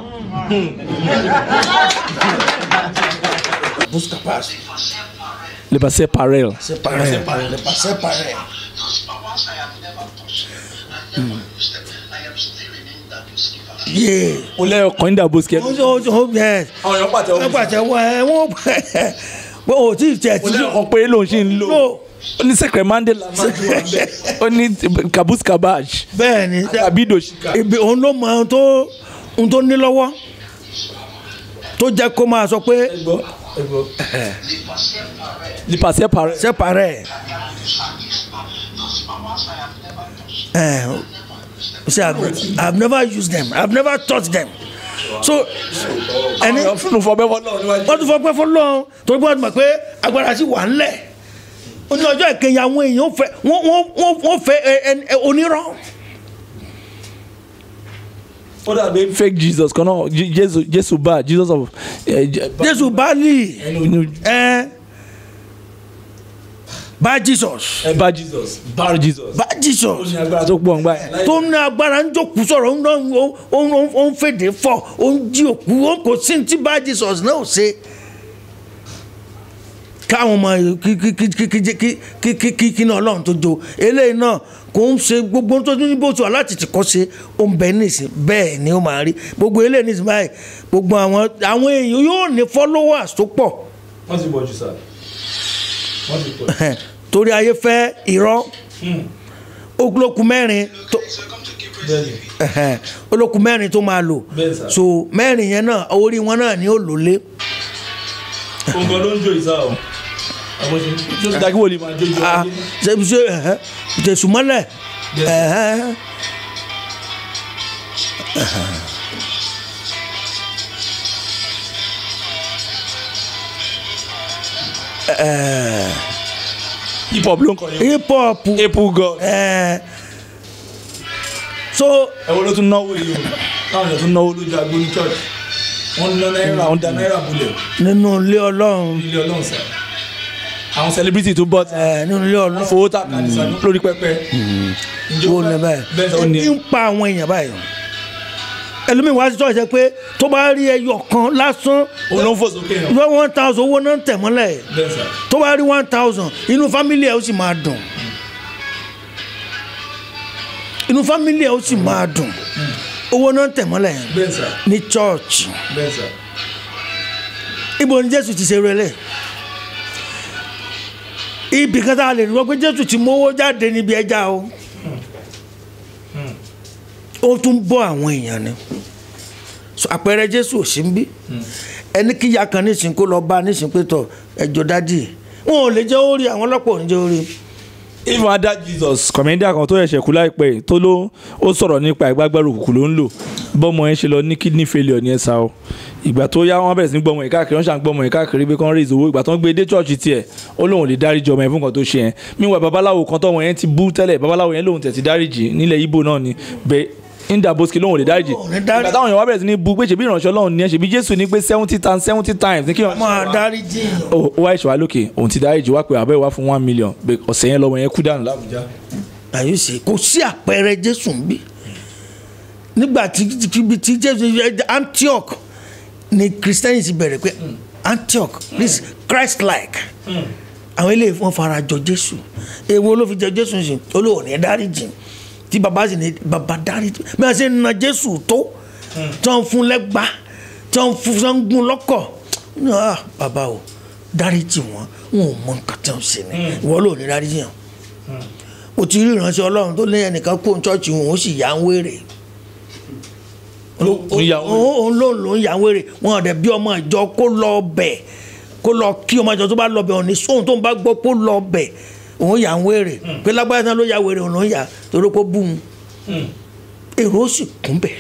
Busca paz. le passé parel. C'est pareil. C'est pareil. Those powers I have never touched them. I've never used them. I am still in Indabuskipa Hose. Yeah. ó lẹ́yọ̀ kan ní Daboski. ó ó ó yes. àwọn èèyàn pàtẹ́wọ́ wọ́n pàtẹ́wọ́ ẹ wọ́n wọ́n ò tí ì tẹ̀ tí. ó lẹ́yọ̀ kan péré lòun ṣì ń lò. lò ó ní secremande lamande wà bẹ́ẹ̀ ó ní kabus kabaj bẹ́ẹ̀ ni abidoshika. ibi òun ló mọ ohun tó ohun tó ní lọ́wọ́ tó jẹ́ kó máa sọ pé ẹgbọ́ ẹgbọ́ nípasẹ̀ parẹ́ separate ẹ̀ say I've, I've never used them I've never touched them so ẹni ẹni fúnnu fọbẹ́ fọ́ náà níwájú. wọ́n tún fọ́ pẹ́ fún lọ́n torí pé wọ́n ti mọ̀ pé agbára sì wà ńlẹ̀ ó ní ọjọ́ ìkẹyìn àwọn èèyàn fẹ́ wọ́n wọ́n wọ́n wọ́n fẹ́ ẹ ẹ ẹ onírọ́ ó dàbí fake jesus kan náà Je- jésù jésù bá jesus of. ẹ, jẹ- bá- jésù báàlì ẹni oní- ẹ bá jesus ẹ bá jesus bá jesus. bá ó jesus ní agbára tó pọ̀ ńgbà yẹn. tó ní agbára ń jókòó sọ̀rọ̀ ń dán ó ń ó ń ó ń fèdè fọ̀ ó ń jí òkú ó kò sí ní tí bá jesus náà ṣe káwọn ọmọ kí kí kí kí kí kí kí kí kí kí náà ọlọ́run tó jo eléyìí náà kò ń ṣe gbogbo tó ní bó ti wà láti tìkọ́ ṣe ó ń bẹ nísìn bẹ́ẹ̀ ni ó máa rí gbogbo eléyìí nísìn báyìí gbogbo àwọn àwọn èèyàn yóò ní followers tó pọ̀ wọ́n ti bọ̀ jù sá wọ́n ti pọ̀. torí ayé fẹ́ irọ́ olókun mẹ́rin tó bẹ́ẹ̀ni olókun mẹ́rin tó máa lò Bẹ́ẹ̀ sà. so mẹ́rin yẹn náà orí wọn náà ni ó lò lé òǹkọ ló ń jó ìsá o. àwọn ṣe tí ó ti dákí wòlíì máa jó ìjọ Ah, ṣe ṣe ẹ̀hẹ́, jésù mọ́lẹ̀ Yes. ẹ̀hẹ́. hip hop ló ń kọ yẹn. hip hop april god. ẹ̀, so ẹ wo ló tún náwó yìí o táwọn èèyàn tún náwó lójú agbo ní church wọ́n ná náírà wọ́n da náírà bulẹ̀ nínú ilé ọlọ́run ilé ọlọ́run sá. àwọn celebrity tó bọ́ ẹ̀, nínú ilé ọlọ́run fowó tà kàn ní sanu lórí pẹpẹ. Ǹjẹ́ wo ó ní bẹ́ẹ̀ báyìí sọ ni ebi ń pa àwọn èèyàn báyìí ẹlòmíì wá sí ṣọ́ọ̀ṣì pé tó bá rí ẹyọ kan lásán òun ló ń fò sókè yàn. ìwé one thousand owó náà ń tẹ̀ mọ́lẹ̀ bẹ́ẹ̀ sá. tó bá rí one thousand inú fámílì ẹ̀ ó sì máa dùn inú fámílì ẹ̀ ó sì máa dùn owó náà ń tẹ̀ mọ́lẹ̀ yẹn bẹ́ẹ̀ sá. ní church bẹ́ẹ̀ sá. ibo ni jésù ti ṣe rẹlẹ̀ ibì kan tá a lè rí wọ́n pé jésù ti mówó jáde níbi ẹja o ó tún bọ́ àwọn èèyàn ni So, àpẹẹrẹ jésù ò sí ń bí ẹni kíyà kan nísìn kó lọ bá nísìn pé tọ ẹjọ dádì wọn ò lè jẹ́ orí àwọn ọlọ́pàá ò ní jẹ́ orí even ada jesus kọ̀mẹ́ndà kan tó ẹ̀ṣẹ̀ kú láìpẹ́ yìí tó ló ó sọ̀rọ̀ nípa ìgbàgbọ́rò òkùnkùn ló ń lò bọ́mọ yẹn ṣe lọ ní kidney failure ní ẹ̀sà o ìgbà tó yá wọn bẹ̀rẹ̀ sí ní gbọ́mọ yẹn káàkiri wọ́n ṣàn gbọ́mọ yẹn káàkiri pé kán rí ìzòwò ìgbà tó ń gbé dé chọ́ọ̀chì tiẹ̀ ó lóun lè dáríjì ọmọ yẹn fún nǹkan tó ṣe yẹn míwà babaláwo kan tọ́wọ́ yẹn ti bú tẹ́lẹ̀ babaláwo yẹn lóun tẹ̀ ti dáríjì nílẹ̀ ibo náà ni bẹ́ẹ̀ inda boski lóun ò lè dáríjì Òun ò lè dárí- ìgbà táwọn èèyàn wá bẹ̀rẹ̀ sí ní bú pé ṣèbí ìránṣẹ́ ọlọ́run ni ẹ ṣèbí jésù ní pé seventy times seventy times ní kí wọ́n máa dárí jìn ó ó wá ìṣòwò lókè òun ti dáríjì wá pé àbẹ́ wá fún one million pé ọ̀sẹ̀ yẹn lọ́mọ yẹn kú dànù lábújá. àyùsí kò sí àpẹẹrẹ jésù ń bí nígbà tí tí tí jésù antioch ni christianity bẹ̀rẹ̀ pé antioch this christ like àwọn eléyìí wọn fara jọ jésù èwo ló fi jẹ jésù sí olóò ní dáríjì tí baba sì ní baba dáríjì bí wọn ṣe ń na jésù tó tí wọn fún lẹ́gbà tí wọn fún tí wọn gún lọ́kọ̀ ní ah baba o dáríjì wọn wọn ò mọ nǹkan tí wọn ṣe ni ìwọ ló ní dáríjì yàn mo ti rí ìránṣẹ́ ọlọ́run tó lé ẹnìkan kó ṣọ́ọ̀ṣì wọn ó sì yà ń wèrè Ó ń yà ń wèrè. òun ló ló ń yà ń wèrè wọn ọ̀dẹ̀ bí ọmọ ìjọ kó lọ bẹ̀ kó lọ kí ọmọ ìjọ tó bá lọ bẹ̀ òní sóhun tó ń bá gbọ́ kó lọ bẹ̀ òun yà ń wèrè pé lágbára náà ló yà wèrè òun ló ń yà torí kó bú un èrò ó sì kún bẹ̀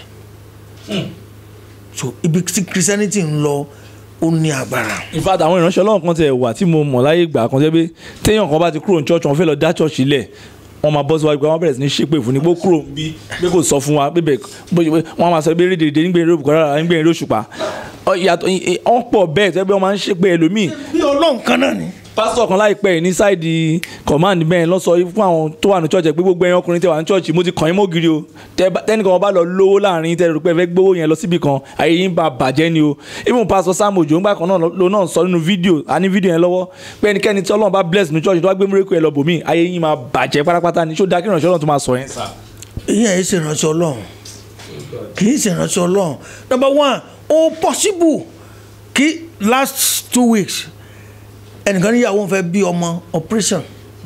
so ibi tí christianity ń lọ ó ní agbára in fact àwọn ìránṣẹ́ ọlọ́run kan tẹ̀ wà tí mo mọ̀ láyé ìgbà kan tẹ́ pé téèyàn kan bá ti kúrò ní church wọn fẹ́ lọ dá church ilẹ̀ wọ́n máa bọ́ síwájú pé wọ́n bẹ̀rẹ̀ sí ní ṣépè fún ni pé ó kúrò ń bí pé kò sọ fún wa pé bẹ́ẹ̀ bóyá wọ́n máa sọ pé rédè rédè nígbẹ̀rẹ̀ òbúkọ́ rárá nígbẹ̀rẹ̀ òṣùpá Ọ, ìyàtọ̀ ì- wọ́n pọ̀ bẹ́ẹ̀ tẹ́ pé wọ́n máa ń ṣépè ẹlòmíì bí ọlọ́run kan náà ni pásítọ̀ kan láìpẹ́ yìí ní sáìdì command bẹ́ẹ̀ lọ sọ fún àwọn tó wà ní church ẹ̀ pé gbogbo ẹ̀yin ọkùnrin tẹ́ wà ní church mo ti kàn yín mọ́gìrì o Tẹ́ bá- tẹ́nìkan wọn bá lọ lówó láàrin tẹ́ rò pé ẹ fẹ́ gbówó yẹn lọ síbì kan ayé yín bá bàjẹ́ ni o even pásítọ̀ Sam Ojo ńgbà kan náà ló náà sọ nínú fídíò a ní fídíò yẹn lọ́wọ́ pé ẹnikẹ́ni tí Ọlọ́run bá bless ní church tó wá gbé múrẹ́kù ẹ lọ bòmí ayé yín máa bàjẹ́ pátápátá ni ṣó dáa kí ìrànṣẹ́ Ọlọ́run tó máa sọ yẹn sà. ìyẹn ẹ̀ ṣe ìránṣẹ́ ọlọ́run kì í ṣe ìránṣẹ́ ọlọ́run number one ó possible kí last two weeks ẹnìkan níyàwó ń fẹ́ bí ọmọ operation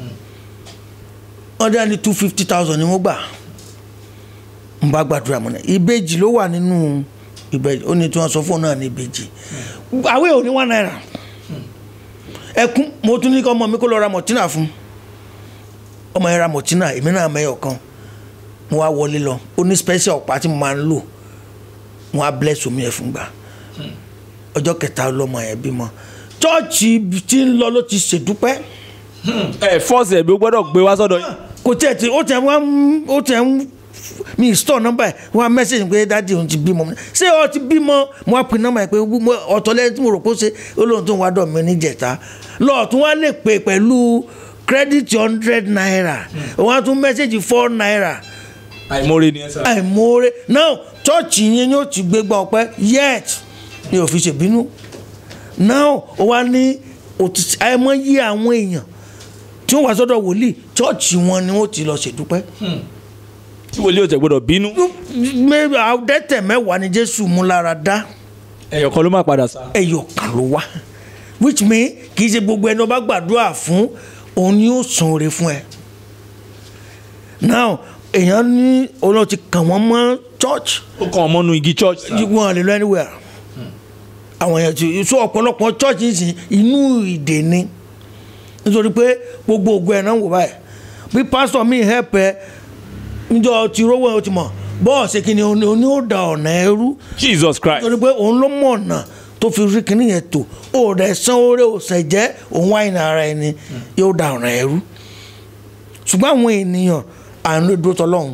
wọ́n dá ní two fifty thousand ni wọ́n gbà ń bá gbàdúrà mọ́ náà ìbejì ló wà nínú ìbejì ó ní tí wọ́n sọ fóun náà ní ìbejì àwẹ̀ ò ní one naira ẹkún mo tún ní kí ọmọ mi kó lọ ra mọ̀tínà fún ọmọ yẹn ra mọ̀tínà èmi náà mẹ́yọ̀ kan mo wá wọlé lọ ó ní special ọ̀pá tí mo máa ń lò mo wá bless omi ẹ̀ fún gbà ọjọ́ kẹta lọ́mọ yẹn bímọ chọ́ọ̀chì tí ń lọ ló ti ṣèdúpẹ́ ẹ fọ́ọ̀sì ẹ̀mí ó gbọ́dọ̀ gbé wá sọ́dọ̀ yìí. kò tiẹ̀ tí ó tiẹ̀ wọ́n ó tiẹ̀ ń mi store nọ́mbà ẹ̀ wọ́n á mẹ́sẹ̀gì pé dáàdi òun ti bímọ ṣé ọ ti bímọ mo á pè nọ́mbà ẹ̀ pé mo- ọ̀tọ̀ lẹ́yìn tí mo rò pé ó ṣe olóhùn tó ń wá dọ̀ mí níjẹ̀ta lọ́ọ̀tún wá lè pè pẹ̀lú credit hundred naira wọ́n á tún mẹ́sẹ̀gì four naira àìmọ́re ni ẹ sá. àìmoore now chọ́ọ̀chì yẹn yóò ti gbégbá ọpẹ́ yet ni ò fi ṣèbínú now ó wá ní òtítì àìmọye àwọn èèyàn tí wọ́n wá sọ́dọ̀ wòlíì chọ́ọ̀chì wọn ni wọ́n ti lọ ṣèdúpẹ́ tí wòlíì ò tẹ̀ gbọ́dọ̀ bínú. Mẹ́- àdẹ́tẹ̀ mẹ́wàá ni jésù mú lára dá ẹ̀yọ̀ kan ló máa padà sá. ẹyọ kan ló wá which mean kì í ṣe gbogbo ẹni ọba gbàdúrà fún òun ni ó san oore fún ẹ now èèyàn ní olóò ti kàn wọ́n mọ́ church ó kàn ọmọ nu igi church. sá. wọn lè lọ anywhere àwọn èèyàn ti so ọ̀pọ̀lọpọ̀ church ń sìn inú ìdè ni nítorí pé gbogbo ògùn ẹ̀ náà wò báyìí bí pastor mi help ẹ níjọ ti rówó ẹ o ti mọ̀ bọ́ọ̀sì kìíní oní ó da ọ̀nà ẹrú jesus christ. nítorí pé òun ló mọ̀ ọ̀nà tó fi rí kíní yẹn tó ó rẹ̀ san oore òsè jẹ́ òun wáyé ní ara ẹni yóò da ọ̀nà ẹrú ṣùgbọ́n àwọn ènìyàn à ń lè dúró tọ́lọ́hún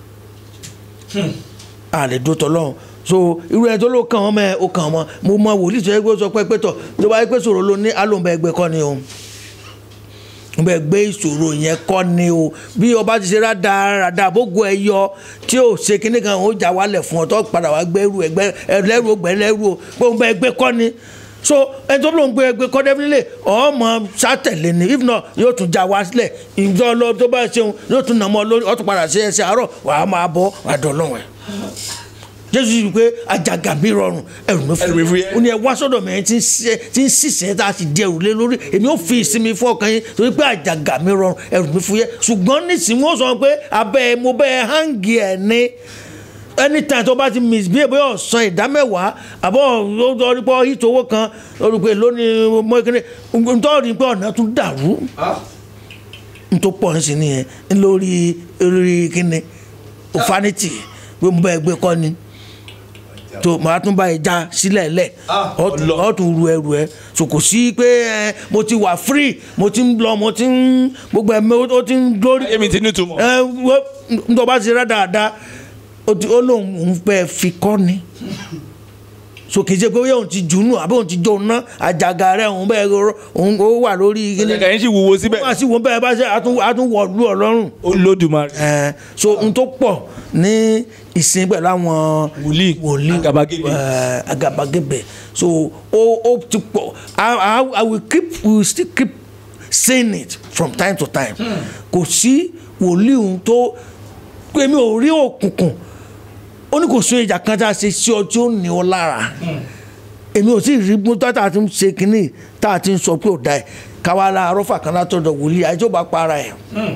à lè dúró tọ́lọ́hún so irú ẹ tó ló kàn wọ́n mẹ́ o kàn wọ́n mo mọ wòlíì tó yẹ kó sọ pé pẹ́tọ̀ tó bá yẹ pé sọ̀rọ̀ ló ní alóńbẹ ẹgbẹ́ kọ́ ni o bẹ́ẹ̀ gbé ìṣòro yẹn kọ́ ni o bí ọba ti ṣe rádaràdà bógo ẹ yọ tí ò ṣe kíní kan ó jà wálẹ̀ fún ọ tó padà wá gbẹ́rù ẹgbẹ́ ẹlẹ́rù ọgbẹ́ ẹlẹ́rù o pé òun bẹ ẹgbẹ́ kọ́ ni so ẹni tó lóun gbé ẹgbẹ́ kọ́ definitely ọmọ sátẹ̀lé ni if not yóò tún já wá sílẹ̀ ìjọ lọ tó bá ṣeun yóò tún nà mọ́ lórí ó tún padà ṣe ẹsẹ̀ àárọ̀ wàá máa bọ́ wàá dọ̀ lọ́wọ́ ẹ̀ jésù yìí pé àjàgà mi rọrùn ẹrù mi Ẹrù mi fún fúyẹ́. ó ní ẹ wá sọ́dọ̀ mi ẹni tí ń ṣiṣẹ́ tí ń ṣiṣẹ́ tá a sì di ẹrù lé lórí èmi ò fi ìsinmi fún ọkàn yín torí pé àjàgà mi rọrùn ẹrù mi fúyẹ́ ṣùgbọ́n nísìnyí wọ́n sọ pé abẹ́ ẹ mo bẹ́ ẹ hangi ẹ̀ ní anytime tó bá ti misbehave bóyá ọ̀sán ìdámẹ́wàá àbọ̀ lórí pé hit owó kan lórí pé lónìí mọ́kínní nítorí pé ọ̀nà tún dàrú nítorí pọ̀ ní sí nìyẹn lórí lórí kíni òfanity pé mo bá ẹ gbé kọ́ ni tó màá tún bá ẹ já sílẹ̀ lẹ̀ ọ̀ tún ru ẹrù ẹ so kò sí pé ẹ mo ti wà free mo ti ń lọ mo ti ń gbogbo ẹ ó ti ń glory èmi ti ní túmọ̀. ẹ wọ́n nítorí bá ti rẹ́ dáadáa ó ti- ó lóun òun fẹ́ fi kọ́ ni so kì í ṣe pé bóyá òun ti jùnú àbí òun ti jó ná àjàgà rẹ òun bẹ́ẹ̀ rọ- òun ó wà lórí kíní ẹ̀ka yẹn sì wúwo síbẹ̀. wọ́n á sì wọ́n bẹ́ẹ̀ bá ṣe àtún àtún wọ̀ lú ọlọ́run olódùmarè. ẹ so n tó pọ̀ ní ìsìn pẹ̀lú àwọn Wòlíì, wòlíì àgàbàgebè. ẹ, àgàbàgebè so ó ó ti pọ̀ I, I, I will keep we will still keep saying it from time to time kò sí wòlíì ohun tó pé mi ò rí òkùnkùn ó ní kò sún ìjà kan tá a ṣe sí ọ tí ó ní ọ lára èmi ò sì rí mú tá a ti ń ṣe kínní tá a ti ń sọ pé ò da ẹ káwa la arọ́fà kan látọ̀dọ̀ wòlíì àìjọ́ bá para ẹ̀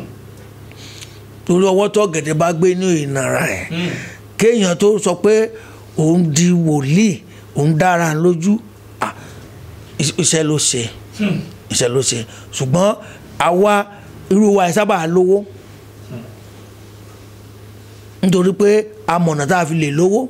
torí ọwọ́ tó gẹ̀dẹ̀ bá gbé ní ìnara ẹ̀ kéèyàn tó sọ pé òun di wòlíì òun dára lójú ah, is- iṣẹ́ ló ṣe iṣẹ́ ló ṣe ṣùgbọ́n àwa irú wa ẹ̀ sábà lówó nítorí pé amọ̀nà tá a fi lè lówó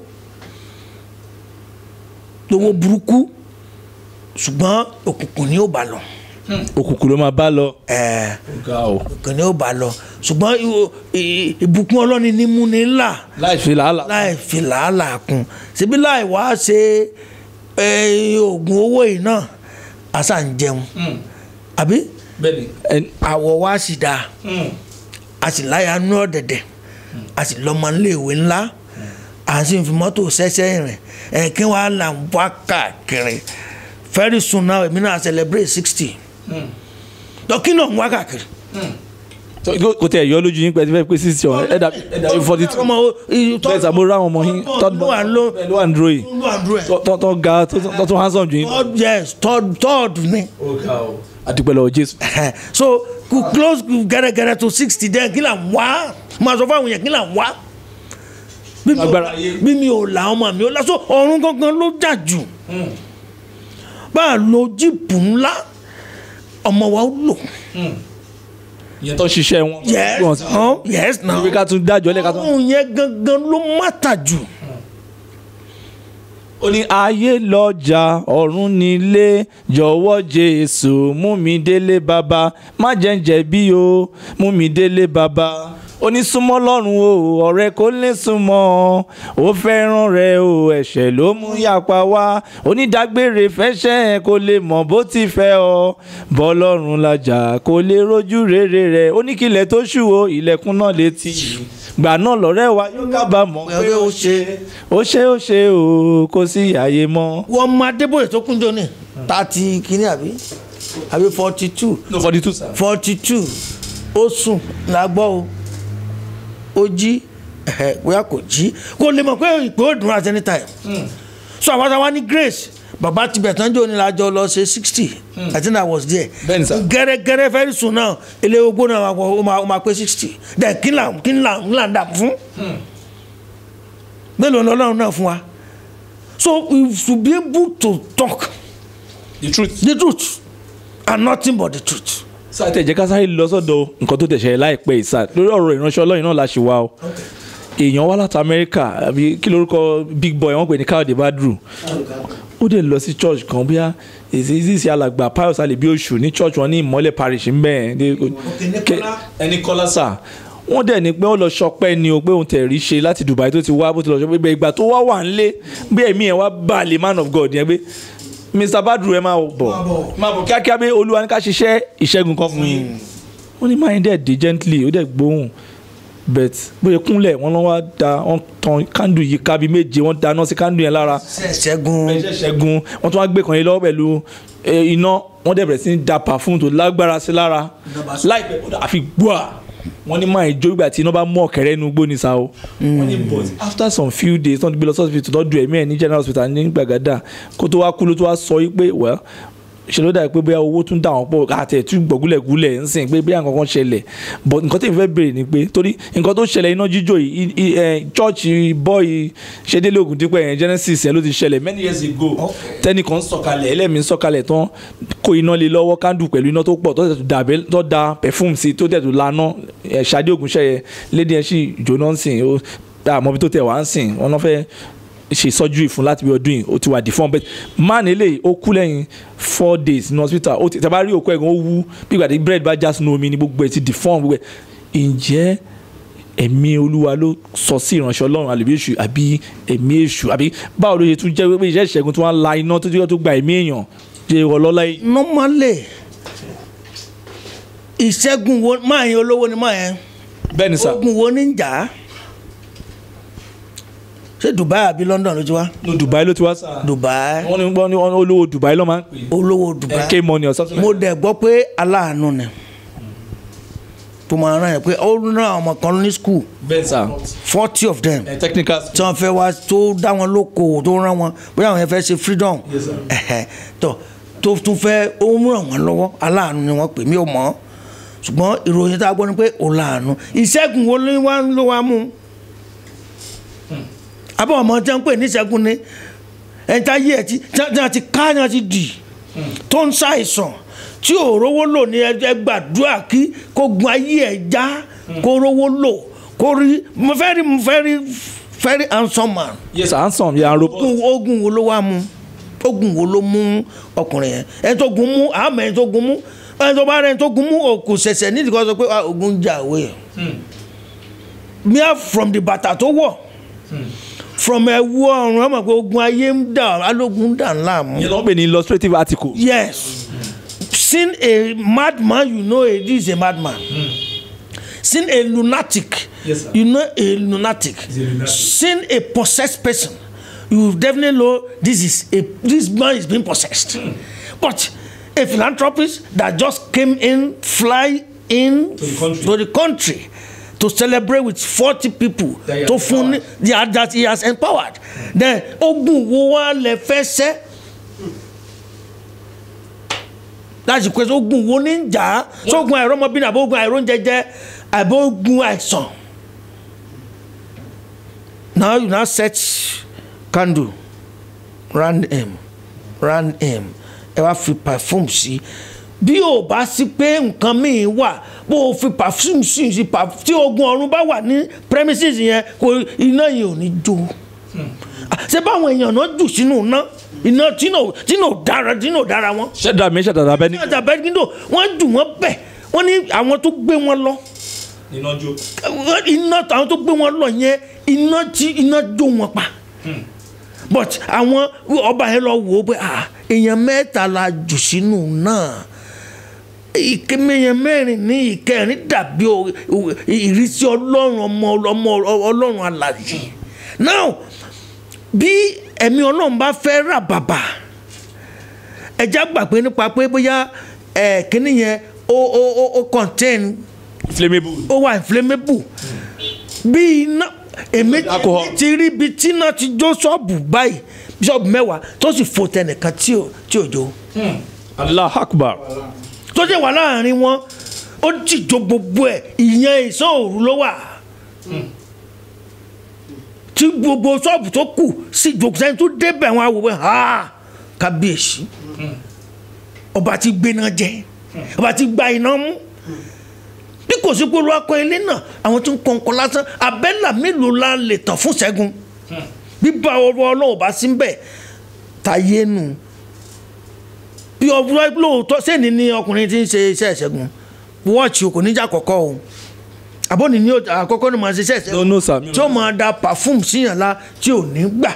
lówó burúkú ṣùgbọ́n òkùnkùn ni ó bá lọ òkùnkùn ló máa bá lọ. ẹ̀ẹ́ ga o. òkùnkùn ni ó bá lọ ṣùgbọ́n ìwò- ì- ìbùkún ọlọ́ni ní mú ni ńlá láì fi làálàá. láì fi làálàá kún síbí láì wá ṣe ẹ, oògùn owó yìí náà àṣà ń jẹun àbí bẹ́ẹ̀ni. ẹn- àwọ̀ wa sì dáa a sì láyà nú ọ̀dẹ̀dẹ̀ a sì lọ́mọ iléèwé ńlá à ń sì fi mọ́tò ṣẹ́ṣẹ́ rìn ẹ̀ kí wọ́n á là ń wá káàkiri very soon now èmi náà celebrate sixty dọ́kí náà ń wá káàkiri. tó- kó- kò tẹ ẹ̀yọ́ lójú yín pé ẹ ti fẹ́ pé sísè ọ̀hún ẹ̀dà ẹ̀dà forty two. ọmọ bẹ́ẹ̀ sàmó rá àwọn ọmọ yín tọ́jú ló wà ló bẹ́ẹ̀ ló wà ń dúró yìí ló wà dúró ẹ̀. Tọ́- tọ́ tọ́ ga tó tọ́ tún handsome jù yín. third yes third third ni àdúpẹ́ lọ́wọ́ jésù. so kò close gẹ́rẹ́gẹ́rẹ́ to sixty then kí là ń wá máa sọ fún àwọn yẹn kí là ń wá bí mi ò Agbára ayé. bí mi ò là ọmọ mi ò là so ọ̀run gangan ló jà jù bá a lo jíìpù ńlá ọmọ wa ó lò ìyẹn tó ń ṣiṣẹ́ wọn. yes Wọ́n sì- no yes no ibi ká tún dájọ́ lẹ́ka tún. ọ̀run yẹn gangan ló mátà jù ó ní ayé lọ́jà ọ̀run nílé jọ̀wọ́ jésù mú mi délé bàbá má jẹ́ ń jẹ̀bi o mú mi délé bàbá ó ní súnmọ́ lọ́rùn o ọ̀rẹ́ kò lè súnmọ́ ó fẹ́ràn rẹ o ẹ̀ṣẹ̀ ló mú yàpá wá onídàgbére fẹ́ṣẹ̀ kò lè mọ̀ bó ti fẹ́ ọ bọ́lọ́run làjà kò lè rojú rere rẹ ó ní kílẹ̀ tó ṣù o ilẹ̀kùn náà létí gbà náà lọ́rẹ́ wa yóò kábàámọ̀ pé ó ṣe ó ṣe ó ṣe o kò sí àyè mọ́. wọ́n máa débòye tó kúnjọ ní thirty kìíní àbí àbí forty two no forty two sir. forty two ó sùn la gbọ́ o ó jí ẹ̀hẹ̀, bóyá kò jí kò lè mọ̀ pé ìpè ó dùn at any time so àwọn táwa ní grace bàbá tibẹ̀ tán jò ní lajọ lọ ṣe sixty i think i was there Bẹ́ẹ̀ni sir. gẹ́rẹ́gẹ́rẹ́ very soon náà ilé ogbó náà wà pọ̀ ó máa- ó máa pé sixty then kí là kí là ń là ń dà fún mélòó ni ọlọ́run náà fún wa so we should be able to talk the truth. the truth and nothing but the truth. sáà tẹ̀ jẹ́ ká sáré lọ sọ́dọ̀ nǹkan tó tẹ̀sẹ̀ láìpẹ́ yìí sáà lórí ọ̀rọ̀ ìránṣẹ́ ọlọ́run náà la ṣe wá o èèyàn wá láti amẹ́ríkà àbí kí lórúkọ big boy wọ́n pè ní káyọ̀dé badru ó dẹ̀ lọ sí church kan bóyá èsì ìsì alàgbà pius alebi oṣù ní church wọn ní ìmọ́lẹ̀ parish ń bẹ́ẹ̀ ẹni kọ́lá sà wọ́n dẹ̀ ní pé ó lọ ṣọpẹ́ ni o pé òun tẹ̀ rí ṣe láti dubai tó ti wá bó ti lọ ṣọpẹ́ ìgbà tó wá wà ńlé bí ẹ̀mí ẹ̀ wá bá lè man of god yẹn pé mr badru ẹ máa bọ̀ máa bọ̀ kíákíá pé olúwa ní ká ṣiṣẹ́ ìṣẹ́gun kan fún yín wọ́n ní máa ń dẹ̀ dé gently ó dẹ̀ gbóhùn bet bóyá kúnlẹ̀ wọ́n lọ́ wá da wọ́n tan kándù yìí kábi méje wọ́n dáná sí kándù yẹn lára ṣẹ́gun ẹ̀ṣẹ̀ ṣẹ́gun wọ́n tún wá gbé kan yín lọ́wọ́ pẹ̀lú eh, iná wọ́n dẹ̀ bẹ̀rẹ̀ sí ní da perfume tó lágbára sí lára láìpẹ́ ó dà- àfi gbọ́à wọ́n ní máa jó ìgbà tí iná bá mú ọ̀kẹ́rẹ́ inú igbó ní sa o wọ́n ní but after some few days wọ́n ti gbé lọ sí hospital tó du ẹ̀mí ẹ̀ ní general hospital ní gbàgádà kó tó wá kú ló tó wá sọ yí pé well ṣe ló dàbí pé bóyá owó tún dà wọ́n pọ̀ àti ẹ̀tún gbọ̀gúlẹ̀gúlẹ̀ ń sìn pé bóyá nǹkan kan ṣẹlẹ̀ but nǹkan tí mo fẹ́ béèrè ni pé torí nǹkan tó ṣẹlẹ̀ iná jíjò yìí i- i- ẹ̀, chọ́ọ̀chì bọ́ọ̀ì ṣẹ́délé ògùn dípẹ́ yẹn genesis ẹ̀ ló ti ṣẹlẹ̀ many years ago tẹ́nìkan sọ̀kalẹ̀ ẹlẹ́mìí sọ̀kalẹ̀ tán kó iná lé lọ́wọ́ kándù pẹ̀lú iná tó pọ̀ tó tẹ̀ tó dàbẹ́ tó da perfume sí tó tẹ̀ tó laná ẹ̀ ṣadé ògùn ṣẹ̀yẹ lédi ẹ̀ sì jóná ń sìn ó àmọ́ bí tó tẹ̀ wá ń sìn wọn náà fẹ́ ṣe surgery fún láti bí ọdún yìí ó ti wà deform but man eléyìí ó kú lẹ́yìn four days ní hospital ó ti tẹ́ bá rí òkú ẹ̀gbọ́n ó wú bí ìgbà tí bread bá já sínú omi ni gbogbo ẹ̀ ti deform gbogbo ẹ̀ ǹjẹ́ ẹ̀mí olúwa ló sọ sí ìránṣẹ́ ọlọ́run àlèbí èṣù àbí ẹ̀mí èṣù àbí báwo ló ṣe tún jẹ́ pé iṣẹ́ ìṣẹ́gun tí wọ́n á la iná tó jẹ́ tó gba ẹ̀mí èèyàn jẹ́ ọlọ́lá yìí. normally ìṣẹ́gun wo máa yẹn olówó ni máa yẹn bẹ́ẹ̀ ni sà ogun wo ní ń jà á ṣé dubai àbí london ló ti wá ní dubai ló ti wá sà dubai wọ́n ní wọ́n ní wọ́n ní olówó dubai ló máa ń pè olówó é dubai k money or something mo like dẹ̀ gbọ́ pé aláàánú ni tó máa rán yẹn pé ó rán àwọn ọmọ kan ní school that. bẹ́ẹ̀ sà forty of them ẹ̀ technical tí wọ́n fẹ́ wá tó dá wọn lóko tó rán wọn bóyá àwọn yẹn fẹ́ ṣe freedom Yes, sir. ẹ̀hẹ̀, tó tó tún fẹ́ ó ń ràn wọ́n lọ́wọ́ aláàánú ni wọ́n pè mí ò mọ̀ ṣùgbọ́n ìròyìn tá a gbọ́ ni pé ó láàánú ìṣẹ́gun wo ló wá ló wá mú abọ́ ọmọ tí wọ́n ń pè ní ìṣẹ́gun ni ẹni tá yé ẹ̀ tí tí wọ́n ti ká ní wọ́n ti dì tó ń ṣàìsàn tí ò rówó lò ní ẹ gbàdúrà kí kó gun ayé ẹ̀ já kó rówó lò kó rí mo fẹ́ rí mo fẹ́ rí very handsome man yes sir handsome yà á robot. ogun ogun wo ló wá mú ogun wo ló mú ọkùnrin yẹn ẹni tó gun mú àmọ́ ẹni tó gun mú ẹni tó bá rẹ ẹni tó gun mú o kò ṣẹ̀ṣẹ̀ nídìí kan sọ pé ah, ogun ń jà òwe yẹn mere from the bàtà tó wọ̀ from ẹ̀wù ọ̀run ẹ mọ̀ pé ogun ayé ń dà alógun ń dà ńlá mú. yẹn ló ń pè ní illustrative article. yes seen a madman you know a, this is a madman seen a lunatic Yes, sir. you know a lunatic He's a lunatic. seen a possessed person you definitely know this is a this man is being possessed but a philanthropist that just came in fly in To the country. to the country to celebrate with forty people That he has to fún ní yeah, that he has empowered then ogun wo wa lè fẹ́ sẹ́ láti pèsè ogun wo ní ń jà á sógun àìrọ́mọbìnrin àbógun àìróúnjẹjẹ àbógun àìsàn now you now set candle round him round him ẹ wá fi perfume sí bí o bá sí pé nǹkan míì wà bó o fi perfume sí sí perf- tí ogun ọ̀run bá wà ní premises yẹn kò iná yẹn ò ní jó Ah, ṣé báwọn èèyàn náà jù sínú iná iná tí náà tí náà dára tí náà dára wọn ṣẹ́dá mi ṣẹ̀dá abẹ́ ní. ní ọjà bẹ́ẹ̀gídò wọ́n jù wọ́n bẹ̀ wọ́n ní àwọn tó gbé wọn lọ iná jó. iná àwọn tó gbé wọn lọ yẹn iná tí iná jó wọn pa but àwọn ọba yẹn lọ wò ó pé ah èèyàn mẹ́ta la jù sínú náà ìkémeyàn mẹ́rin ní ìkẹrin dàbí o- o- ìrísí ọlọ́run ọmọ ọmọ ọlọ́run alàyè now bí ẹ̀mí ọlọ́run bá fẹ́ rà bàbà ẹja gbàgbé nípa pé bóyá ẹ̀ kíní yẹn ó ó ó ó contain flammable. ó wà inflammable bí iná èmi Alcohol. ti rí ibi tí iná ti jó ṣọ́ọ̀bù báyìí ṣọ́ọ̀bù mẹ́wàá tó sì fò tẹnìkan tí ò tí ò jó allah akbar. tó dé wà láàrin wọn ó ti jó gbogbo ẹ̀ ìyẹn ìsán òru ló wà tí gbogbo ṣọ́ọ̀bù tó kù sí jòkúsẹ́ni tó débẹ̀ wọn àwòrán ha kábíyèsí ọba ti gbéná jẹ ọba ti gba iná mú bí kò sí pé olùwakọ ilé náà àwọn tó ń kọ̀ǹkọ̀ lásán abẹ́là mélòó la lè tàn fún ṣẹ́gun bíbá ọwọ́ ọlọ́run bá sí bẹ́ẹ̀ táyé nù bí ọwọ́ lóòótọ́ sẹ́ni ni ọkùnrin ti ń ṣe iṣẹ́ ìṣẹ́gun wọ́ọ̀chì kò ní jà kọ̀kọ́ o àbọ̀nì ní àkọ́kọ́ ni màá ṣe iṣẹ́ ìṣẹ́gun no no sir. mi ò- tí ó máa da perfume síyàn la tí ò ní gbà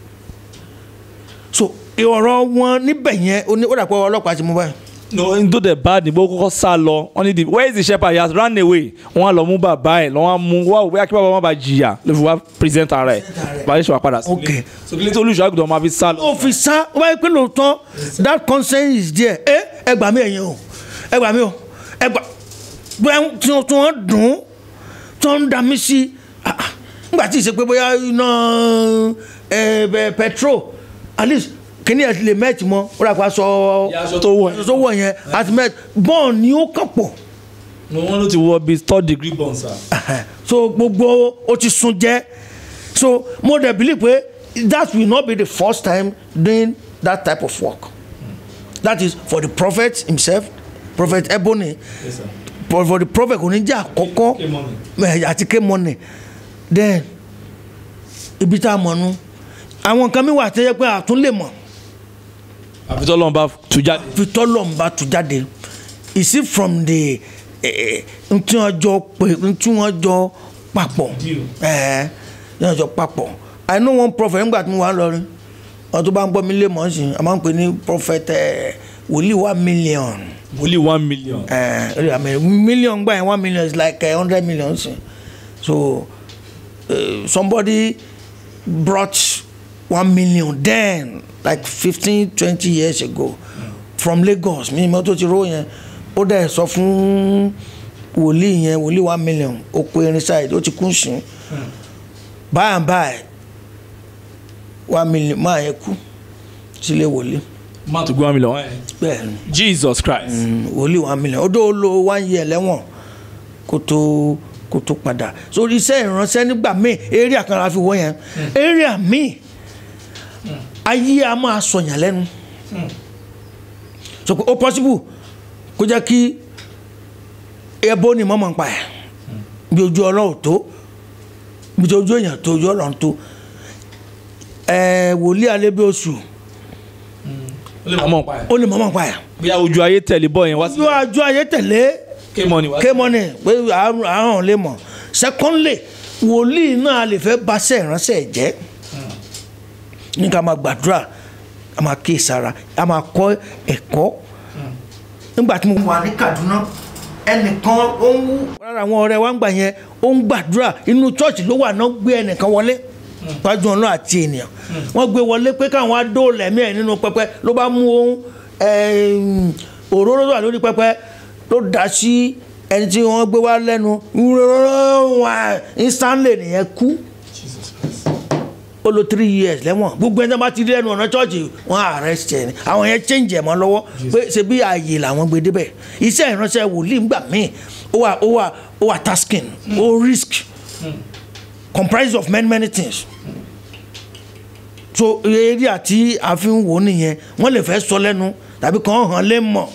so ọ̀rọ̀ wọn níbẹ̀ yẹn ó ní- ó dàpọ̀ ọlọ́pàá ti mú báyìí no n tó dẹ̀ bad ni bó kọ́kọ́ sá lọ wọ́n ní the where is the shepherd he has run away wọ́n á lọ mú bàbá ẹ̀ lọ́wọ́ á mú wá òwe akí bàbá má ba jìyà ló fi wá present ara ẹ̀ bàbá yẹn ṣe wà padà sí. Okay. so kí ló tó olùṣọ́ àgùntàn máa fi sá lọ. ó fi sá ó bá yẹ pé lóòótọ́ that consent is there ẹ ẹ gbà mí ẹ̀yin o ẹ gbà mí o ẹ gbà bóyá tí wọ́n tí wọ́n dùn ún tí wọ́n ń da mí sí ah, ah, nígbà tí ì ṣe pé bóyá iná ẹ bẹ petrol at least kíní ẹ̀ ti lè mẹ́ẹ̀tì mọ́ ó rà pa sọ aṣọ tó wọ̀ aṣọ tó wọ̀ yẹn àti mẹ́ẹ̀tì bọ́ọ̀ ni ó kàn pọ̀ wọ́n ló ti wọ bíi third degree burn sir. so gbogbo ó ti sun jẹ́ so mo dẹ̀ believe pé that will not be the first time doing that type of work that is for the prophet himself prophet ebony Yes, sir. for, for the prophet kò ní jẹ́ àkọ́kọ́ K-Money. eh, àti kémọ́nì then ibi tá a mọ̀ nu àwọn nǹkan mi wà tẹ́yẹ pé àtún lè mọ̀ àfi tọ́lọ́run bá tú jáde. fi tọ́lọ̀ ń bá tu jáde is it from the ntí wọn jọ pé ntí wọn jọ papọ̀ Deal. ẹ̀ ẹ̀ wọn jọ papọ̀ i know one prophet nígbà tí mo wà lọrin wọn tó bá ń gbọ́ mi lé mọ́ sí i a máa ń pè ní prophet ẹ̀ wòlíì one million only one million. ẹ̀ I mean, million gbà yẹn one million is like uh, hundred million sí so uh, somebody brought one million then like fifteen twenty years ago from Lagos mi mọ́ tó ti ró yẹn ó dẹ̀ sọ fún wòlíì yẹn wòlíì one million ó pe irin side ó ti kún sùn by and by one million máa yẹn kú sílé wòlíì má tó gbé one million. eh. bẹ́ẹ̀ ni jesus christ. mm, wòlíì one million ó dó lo one year lẹ́wọ̀n kó tó kó tó padà sórí iṣẹ́ ìránṣẹ́ nígbà míì area kan la fi wọ́ yẹn area míì ayé a máa sọ̀yàn lẹ́nu so pé ó possible kó jẹ́ kí ẹbọ ni mọ́mọ́ ń pa ẹ̀ bí ojú ọlọ́run tó bí ojú èèyàn tó ojú ọlọ́run tó ẹ̀ wòlíì alẹ́ bí oṣù ó lè mọ̀ pa ẹ̀. ó lè mọ́mọ́ ń pa ẹ̀ bóyá ojú ayé tẹ̀lé bọ́ yẹn wá sí. ojú àjọ ayé tẹ̀lé K-Money wá sí. kémọ́nì pé àárọ̀ lè mọ̀ secondly wòlíì náà lè fẹ́ baṣẹ́ ìránṣẹ́ jẹ́ ní ká máa gbàdúrà a máa kí ìsara a máa kọ́ ẹ̀kọ́ nígbà tí mo wà ní Kaduna ẹnìkan ó ń wú rárá àwọn ọ̀rẹ́ wa ń gbà yẹn ó ń gbàdúrà inú church ló wà náà gbé ẹnìkan wọlé pàjọ ọ̀nà àti ènìyàn wọ́n gbé wọlé pé káwọn adóòlà ẹ̀mí ẹ̀ nínú pẹpẹ ló bá mú ohun ẹ̀ẹ́m, òróró tó wà lórí pẹpẹ ló dà sí ẹni tí wọ́n gbé wá lẹ́nu wá instantly nìyẹn kú ó lo three years lẹ́wọ̀n gbogbo ẹni tó bá ti rí ẹnu ọ̀nà chọ́ọ̀chì wọn arrest ẹ̀ ni àwọn yẹn change ẹ̀ mọ́ lọ́wọ́ pé ṣe bí ààyè làwọn gbé débẹ̀ iṣẹ́ ìránṣẹ́ wòlíì ńgbà míì ó wà ó wà ó wà tasking ó risk comprised of many many things so eré àti àfihàn wò nìyẹn wọ́n lè fẹ́ sọ lẹ́nu tàbí kàn hàn lé mọ̀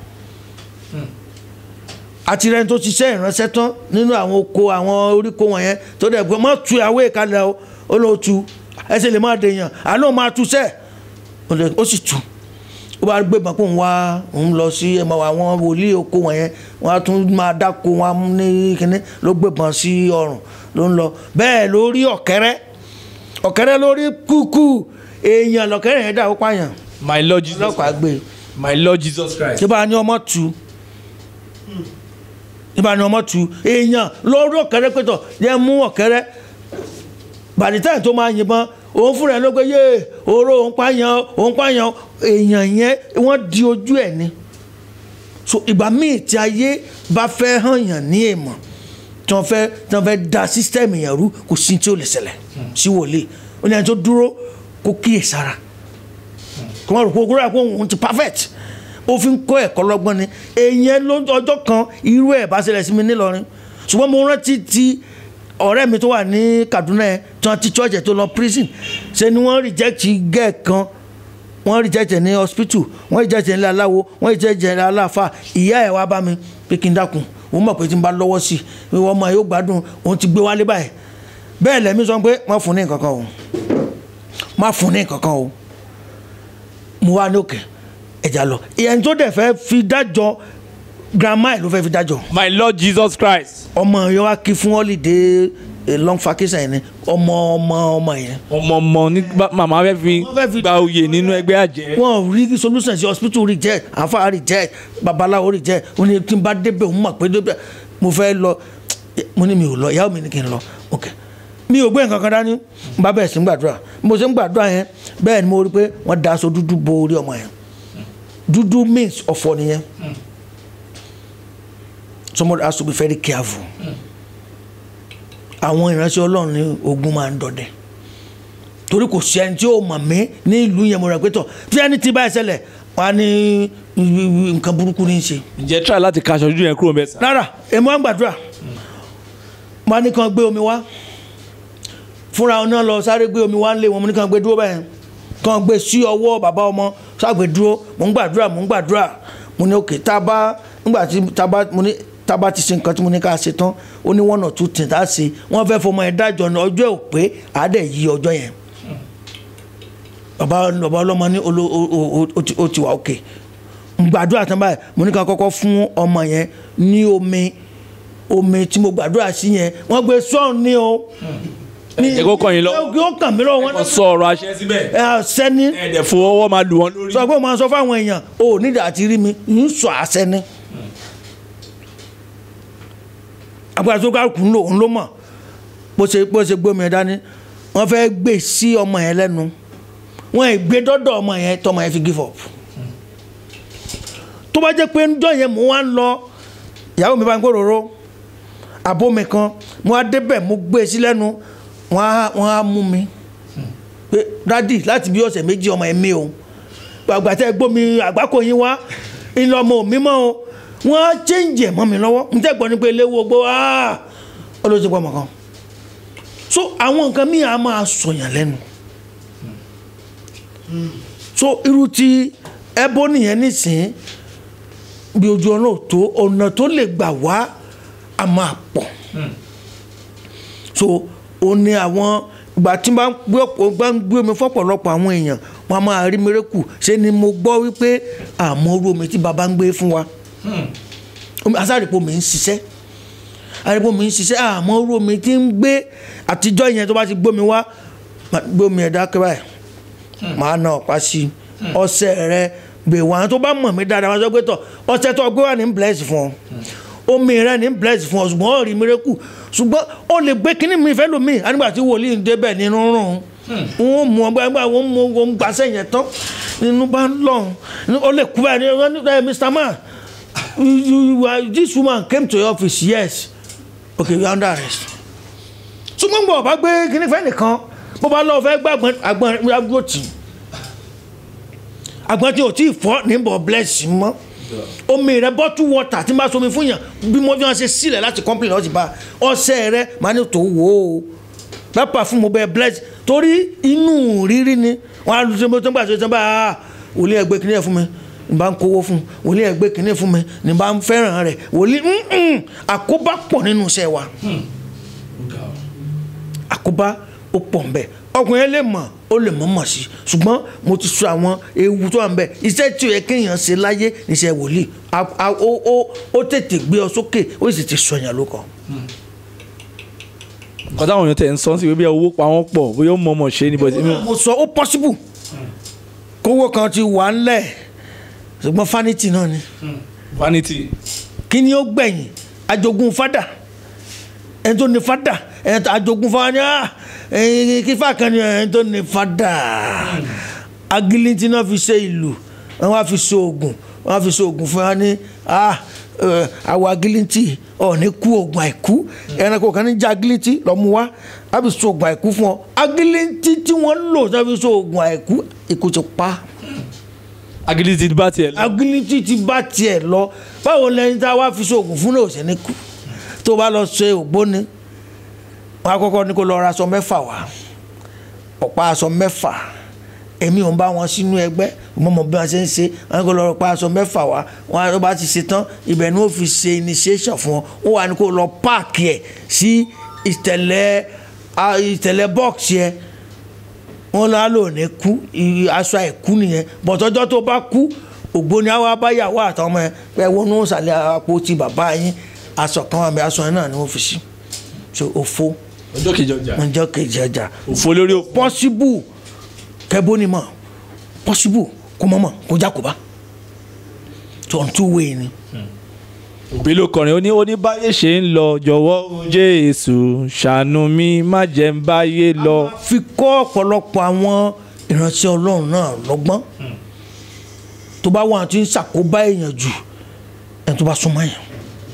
àti rẹni tó ṣiṣẹ́ ìránṣẹ́ tán nínú àwọn oko àwọn oríko wọ̀nyẹn tó dẹ̀ gbọ́ mọ́ tu àwé kalẹ̀ o ó ló tu ẹsẹ̀ lè má dèèyàn àná máa tu sẹ́ẹ̀ ó lè- ó sì tu ó bá gbé ìbọn pé òun wá òun lọ sí ẹmọ àwọn wòlíì oko wọ̀nyẹn wọ́n á tún máa dáko wọn á mú ní kínní ló gbé ìbọn sí ọrùn ló ń lọ bẹ́ẹ̀ lórí ọ̀kẹ́rẹ́ ọ̀kẹ́rẹ́ lórí kúkú èèyàn lọ̀kẹ́rẹ́ yẹn dà ó pààyàn my lord jesus ọlọ́pàá gbé my lord jesus christ. níbà ni ọmọ tu níbà ni ọmọ tu èèyàn lórí ọ̀kẹ́rẹ́ pẹ̀tọ̀ yẹn mú ọ̀kẹ́rẹ́ bàdìtẹ́ tó máa yìnbọn òun fúnra ẹ̀ ló gbé yé oró òun pààyàn òun pààyàn èèyàn yẹn wọ́n di ojú ẹ̀ ni so ìgbà míì tí ayé bá fẹ́ hàn yàn ní èèmọ̀ tí wọ́n fẹ́ tí wọ́n fẹ́ da sísítẹ́ẹ̀mù yẹn rú kò sí tí ó lè ṣẹlẹ̀ sí wòlíì ó ní ẹni tó dúró kó kíyèsára kí wọ́n rò pé ogúnrẹ́ àpò òun ti perfect ó fi ń kọ́ ẹ̀kọ́ lọ́gbọ́n ni èèyàn ló ọjọ́ kan irú ẹ̀ bá ṣẹlẹ̀ sí mi nílọrin ṣùgbọ́n mo rántí ti ọ̀rẹ́ mi tó wà ní Kaduna yẹn tí wọ́n ti church ẹ̀ tó lọ prison ṣe ni wọ́n reject gẹ́ẹ̀ kan wọ́n reject ẹ̀ ní hospital wọ́n reject ẹ̀ ní aláwo wọ́n reject ẹ̀ ní aláfa ìyá ẹ̀ wá bá mi pé kí n dákun òun mọ̀ pé tí n bá lọ́wọ́ sí i wọ́n ọmọ yóò gbádùn òun ti gbé wálé báyìí bẹ́ẹ̀ lẹ́mí sọ pé má fún ní nǹkan kan o má fún ní nǹkan kan o mo wá ní òkè ẹ̀jà lọ ìyẹn tó dẹ̀ fẹ́ fi dájọ́ grandma ẹ̀ ló fẹ́ fi dájọ́ my lord jesus christ. ọmọ yẹn wá kí fún holiday eh, long vacation yẹn ni ọmọ ọmọ ọmọ yẹn ọmọ ọmọ ní bá- màmá fẹ́ fi Wọ́n fẹ́ fi- gba oyè nínú ẹgbẹ́ àjẹ́. wọn ò rí solution sí hospital reject àfa reject babaláwo reject ó ní tí n bá débẹ̀ òun mọ̀ pé débẹ̀ mo fẹ́ lọ mo ní mi ò lọ ìyàwó mi ní kí n lọ ok mi ò gbé nǹkan kan dání n bá bẹ̀rẹ̀ sí ń gbàdúrà mo ṣe ń gbàdúrà yẹn bẹ́ẹ̀ ni mo rí pé wọ́n da aṣọ dúdú bo orí ọmọ yẹn dúdú means ọ̀fọ̀ nìyẹn somebody has to be very careful àwọn ìránṣẹ́ ọlọ́run ní ogun máa ń dọdẹ torí kò sí ẹni tí ó mọ̀ mí ní ìlú yẹn mo rẹ̀ pé tọ̀ tí ẹni tí báyìí ṣẹlẹ̀ wọ́n á ní nǹkan burúkú ní í ṣe ǹjẹ́ try láti kaṣọ ojú yẹn kúrò mẹ́sà. rárá èmi wá ń gbàdúrà mo á ní kàn gbé omi wá fúnra wọn náà lọ sáré gbé omi wá ń lé wọn mo ní kàn gbé dúró báyìí kàn gbé sí ọwọ́ bàbá ọmọ ṣàgbé dúró mo ń gbàdúrà mo ń gbàdúrà mo ní òkè tá a bá nígbà tí tá a bá mo ní tá a bá ti ṣe nǹkan tí mo ní ká ṣe tán ó ní one or two things tá a ṣe wọ́n fẹ́ fọmọ ẹ̀ dájọ́ ní ọjọ́ ò pé àádẹ́ yí ọjọ́ yẹn bàbá bàbá ọlọ́mọ ní olo- o- o- o- ó ti- ó ti wà òkè ń gbàdúrà tán báyìí mo ní ká kọ́kọ́ fún ọmọ yẹn ní omi omi tí mo gbàdúrà sí yẹn wọ́n gbé sọ́ọ̀n ní o. jẹ́ kó kàn yín lọ. yóò kàn mí lọ wọn. wọ́n sọ ọ̀rọ̀ àṣẹ síbẹ̀. ẹ sẹ́ni ẹ̀ẹ́dẹ̀ fọwọ́ máa lù wọ́n lórí. sọ pé mo máa sọ fáwọn èèyàn o ò nídìí àti rí mi ń sọ àṣẹ ni. agbára tó ká kùn ló ń ló mọ̀ bó ṣe bó ṣe gbómi ẹ dání wọ́n fẹ́ gbé sí ọmọ yẹn lẹ́nu wọ́n ì gbé dọ́dọ̀ ọmọ yẹn tọmọ yẹn fi give up. tó bá jẹ́ pé ńjọ́ yẹn mò ń wá ń lọ ìyàwó mi bá ń gbòòrò àbómi kan mo á débẹ̀ mo gbé e sí lẹ́nu wọ́n á wọ́n á mú mi pé dádì láti bí ọ̀sẹ̀ méjì ọmọ ẹ̀ mi o gbàgbà tẹ́ gbómi àgbákò yín wá ńlọ ọmọ mi mọ́ o wọ́n á chẹ́ǹjì ẹ̀ mọ́ mi lọ́wọ́ n tẹ́ gbọ́ ni pé eléwo ogbó olóṣèpọ̀ ọmọ kan so àwọn nǹkan míì á máa sọ̀yàn lẹ́nu so irú ti ẹbọ nìyẹn nísìnyí bí ojú ọ̀nà ò tó ọ̀nà tó lè gbà wá a máa pọ̀ so ó ní àwọn ìgbà tí bá ń gbé ọ̀pọ̀ bá ń gbé omi fọ́pọ̀lọpọ̀ àwọn èèyàn wọn a máa rí mérekù ṣé ni mo gbọ́ wípé àmọ́ orú omi tí baba ń gbé fún wa omi asárèpọ̀ mi ń ṣiṣẹ́ àrèpọ̀ mi ń ṣiṣẹ́ àmọ́ orú omi tí ń gbé àtijọ́ yẹn tó bá ti gbómi wá máa gbé omi ẹ̀dá kẹ́ báyìí màá na ọ̀pá sí i ọṣẹ rẹ gbè wá tó bá mọ̀ mí dáadáa wọ́n sọ pé tọ̀ ọṣẹ tó gbé wà ní bless fún ọ omi rẹ ní bless fún ọ ṣùgbọ́n ó rí miracle ṣùgbọ́n ó lè gbé kínní mi fẹ́ lómi ànígbà tí wòlíì ń débẹ̀ nínú rùn wọ́n mú ọgbà ẹgbà wọ́n mú wọn gbàṣẹ yẹn tán nínú bá ń lọ ó lè kú báyìí wọ́n ní ẹ Mr. Man you, you, are- this woman came to your office yes okay you are under arrest ṣùgbọ́n bọ̀ bá gbé kínní fẹ́ nìkan bó bá lọ́ọ́ fẹ́ gbàgbọ́n àgbọ̀n àgbọ̀n tì í agbọn tí o ti fọ níbọ̀ bless mọ́ omi rẹ bottle water tí n bá somi fún yàn bí mo fi hàn ṣe sílẹ̀ láti complain lọ́sì bá ọṣẹ rẹ máa ní tó wò ó pápá fún mo bẹ bless torí inú rírí ni wọn á lu tó ń gbà tó ń bá a wòlíì ẹgbẹ́ kìnìyẹ fún mi ní bá ń kówó fún wòlíì ẹgbẹ́ kìnìyẹ fún mi ní bá ń fẹ́ràn rẹ̀ wòlíì mm-mm, àkóbá pọ̀ nínú iṣẹ́ wa àkóbá ó pọ̀ ń bẹ̀ ọkùnrin yẹn lè mọ̀ ó lè mọ̀ mọ̀ sí ṣùgbọ́n mo ti sọ àwọn ewu tó wà ń bẹ̀ iṣẹ́ tí ó yẹ kéèyàn ṣe láyé níṣẹ́ wòlíì A- a- ó ó- ó tètè gbé ọ sókè ó sì ti sọ yẹn lóko. nǹkan táwọn èèyàn tẹ̀ ń sọ sí pé bí owó pa wọ́n pọ̀ bóyá ó mọ̀ ọmọ ṣe ni but èmi ò- mo sọ ó possible kówó kan ti wà ńlẹ̀ ṣùgbọ́n fanity náà ni vanity kí ni ó gbẹ̀yìn ajogun fada ẹni tó ní fada ẹni tó ajogun fada ni ah ẹyin kífà kan ni ẹni tó ní fada agilinti náà fi ṣe ìlú wọn wá fi ṣe oògùn wọn wá fi ṣe oògùn fún wa ní ah ẹ, àwọ agilinti ọ̀ọ́ni kú oògùn àìkú ẹranko kan ní jẹ́ agilinti lọ́mú wá á fi ṣe oògùn àìkú fún ọ agilinti tí wọ́n lò tí wọ́n fi ṣe oògùn àìkú ikú ti pa á agility ti bá tiẹ̀ lọ. agility ti bá tiẹ̀ lọ báwo lẹni tá a wá fi ṣoògùn fún náà ò sí ní kú tó bá lọ ṣe ògbóni wọn á kọ́kọ́ ní kó lọ ra aṣọ mẹ́fà wá ọ̀pá aṣọ mẹ́fà èmi ò ń bá wọn sínú ẹgbẹ́ mo mọ̀ bí wọ́n ṣe ń ṣe wọn ní kó lọ pa aṣọ mẹ́fà wá wọn á tó bá ti ṣe tán ibẹ̀ ni ó fi ṣe initiation fún ọ ó wà ní kó lọ páàkì ẹ̀ sí ìtẹ̀lẹ̀ a- ìtẹ̀lẹ̀ bọ́ọ̀sì ẹ̀ wọn lọ lò ní kú i- aṣọ àìkú nìyẹn bọ̀tọ́jọ́ tó bá kú ògbóni àwa báyàwó àtàwọn ọmọ ẹ pé wọnú ìsàlẹ̀ àpótí bàbá yín aṣọ kan wà mí aṣọ yẹn náà ni wọ́n fi sí so òfo ọjọ́ kejì ọjà ọjọ́ kejì ọjà òfò lórí òfò. pọ́síbù kẹ́bóni mọ̀ pọ́síbù kó mọ̀ mọ̀ kó jákòbá tó ń tú wéé ni. òbí ló kọrin ó ní ó ní báyé ṣe ń lọ jọ̀wọ́ o jésù ṣàánú mi má jẹ́ ń báyé lọ. fi kọ́ ọ̀pọ̀lọpọ̀ àwọn ìránṣẹ́ ọlọ́run náà lọ́gbọ́n tó bá wọn àti ń ṣàkóbá èèyàn jù ẹni tó bá súnmọ́ èèyàn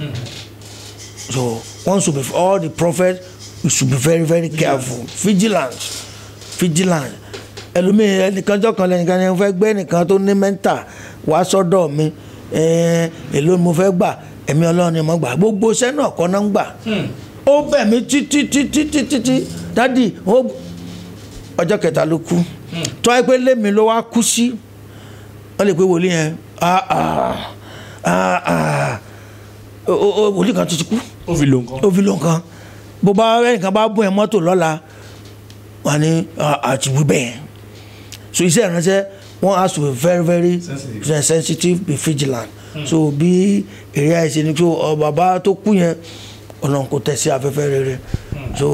so one should be all the prophets we should be very very careful vigilant vigilant ẹlòmíì ẹnìkanjọ́ kan lẹ́nìkan ni mo fẹ́ gbé ẹnìkan tó ní mẹ́ńtà wá sọ́dọ̀ mi ẹ̀ẹ́n, èló ni mo fẹ́ gbà ẹ̀mí ọlọ́run ni mo gbà gbogbo iṣẹ́ náà kọ́ náà ń gbà ó bẹ̀ mí títí títí títí tí dádì ó ọjọ́ kẹta ló kú tó wáyé pé lémi ló wá kú sí wọ́n lè pe wòlíì yẹn ah ah ah ah o- o- o- wòlíì kan tó ti kú ó fi lò nǹkan. ó fi ló nǹkan bó bá ẹnìkan bá bún ẹ mọ́tò lọ́la wà ní àti wí bẹ́ẹ̀ so iṣẹ́ ìránṣẹ́ wọ́n has to be very very sensitive, sensitive be vigilant so bí èrè àìsè ni so ọ bàbá tó kú yẹn ọ̀nà kò tẹ̀ sí afẹ́fẹ́ rere so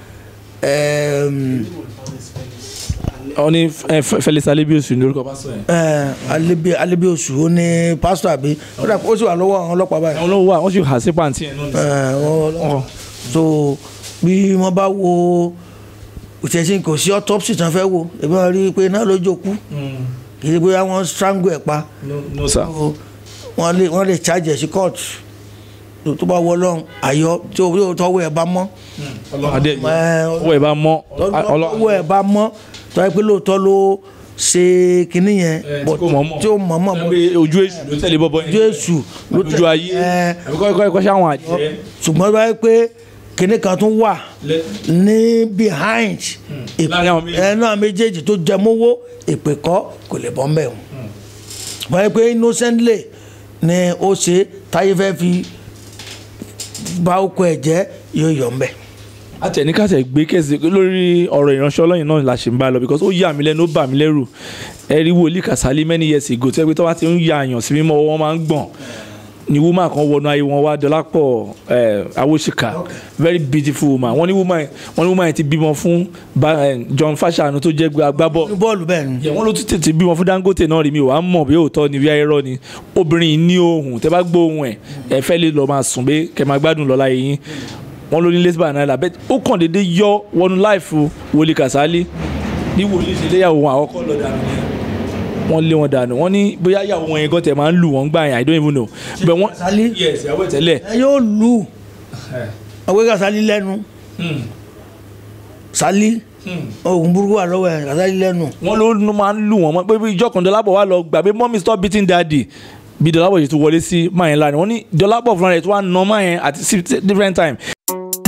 um, ó ní ẹ, Fe- Felix Alebios ní orúkọ pásítọ̀ yẹn. ẹ alebi alebi oṣù ó ní pásítọ̀ àbí ó dà ó sì wà lọ́wọ́ àwọn ọlọ́pàá báyìí àwọn olówó wa wọ́n sì hà sí pàǹtí yẹn náà. ẹ wọ́n Ọ̀. so bí wọ́n bá wo ìtẹ̀sí kò sí autopsy tán fẹ́ wo ebi wọn rí i pé náà ló jókòó kì í ṣe bóyá wọ́n strangle ẹ̀ pa no sir. So, wọ́n lè wọ́n lè charge ẹ̀ sí court tó tó bá wọ lọ́run àyọ tí o yóò tọ́wọ́ ẹ̀ bá mọ́ adé ẹ, owó ẹ̀ bá mọ́ tọ́wọ́ ẹ̀ bá mọ́ tọ́wọ́ pé lóòótọ́ ló ṣe kinní yẹn tí but kò mọ̀ mọ̀. tí ó mọ̀ mọ̀ mọ̀ pé ojú èṣù ló tẹ̀lé bọ́bọ́ yẹn. jésù ló lójú ayé ẹ, àbíkọ́ ẹ̀kọ́ ẹ̀kọ́ sáwọn àjẹ́. ṣùgbọ́n báyìí pé kinní kan tún wà ní behind ìpè- Láàrin àwọn méjèèjì. ẹ náà méjèèjì tó jẹ mọ́wọ́ ìpè kọ́ kò lè bọ́ mbẹ́ o báyìí pé innocently ni ó ṣe táyé fẹ́ fi bá oko ẹ̀ jẹ́ yóò yọ̀ mbẹ́. àtẹnikàtẹ gbé kẹsì lórí ọ̀rọ̀ ìránṣẹ́ Ọlọ́run náà la ṣe ń bá lọ because ó yà mí lẹ́nu ó bà mí lẹ́rù ẹ̀rí wòlíì Kàsálí many years ago tó yẹ pé tó bá ti ń ya àyàn sí mímọ́ wọn máa ń gbọ̀n ni woman kan wọnú ayé wọn wá Dọlápọ̀ ẹ̀ Awóṣìkà very beautiful woman wọ́n ní woman wọ́n ní woman yẹn ti bímọ fún Ba- eh, John Fashanu tó jẹ́ agbábọ̀ ní bọ́ọ̀lù bẹ́ẹ̀ ni yẹ wọn ló tún tètè bímọ fún Dangote náà rí mi wàá mọ̀ bí òótọ́ ni bí ayẹrọ ni obìnrin yìí ní ohùn tẹ́ bá gbọ́ ohùn ẹ̀ ẹ fẹ́ lè lọ máa sùn pé kẹ́ máa gbádùn lọ́la yìí wọn ló ní lesbian náírà bẹ́ẹ̀ ó kàn déédéé yọ wọnú láìfù Wòlíì Kàsálí ní wòlíì ṣe léyàwó wọn àkọ́kọ́ lọ dànù yẹn wọ́n lé wọn dànù wọ́n ní bóyá ìyàwó wọn yẹn gan tẹ̀ máa ń lù wọ́n gbà yẹn I don't even know bẹ́ẹ̀ wọ́n Kàsálí yes ìyàwó ẹ̀ tẹ́lẹ̀ ẹ yóò lù ọgbẹ́ Kàsálí lẹ́nu Sálí oògùn burúkú wà lọ́wọ́ ẹ̀ Kàsálí lẹ́nu wọ́n ló ló máa ń lù wọ́n mọ́ pé bí ìjọ kan Dọlápọ̀ wà lọ gbà pé mọ́mí stop beating daddy bí Dọlápọ̀ yìí tún wọlé sí máa yẹn lánàá wọ́n ní Dọlápọ̀ fúnra rẹ̀ tó wà nà máa yẹn àti sí different time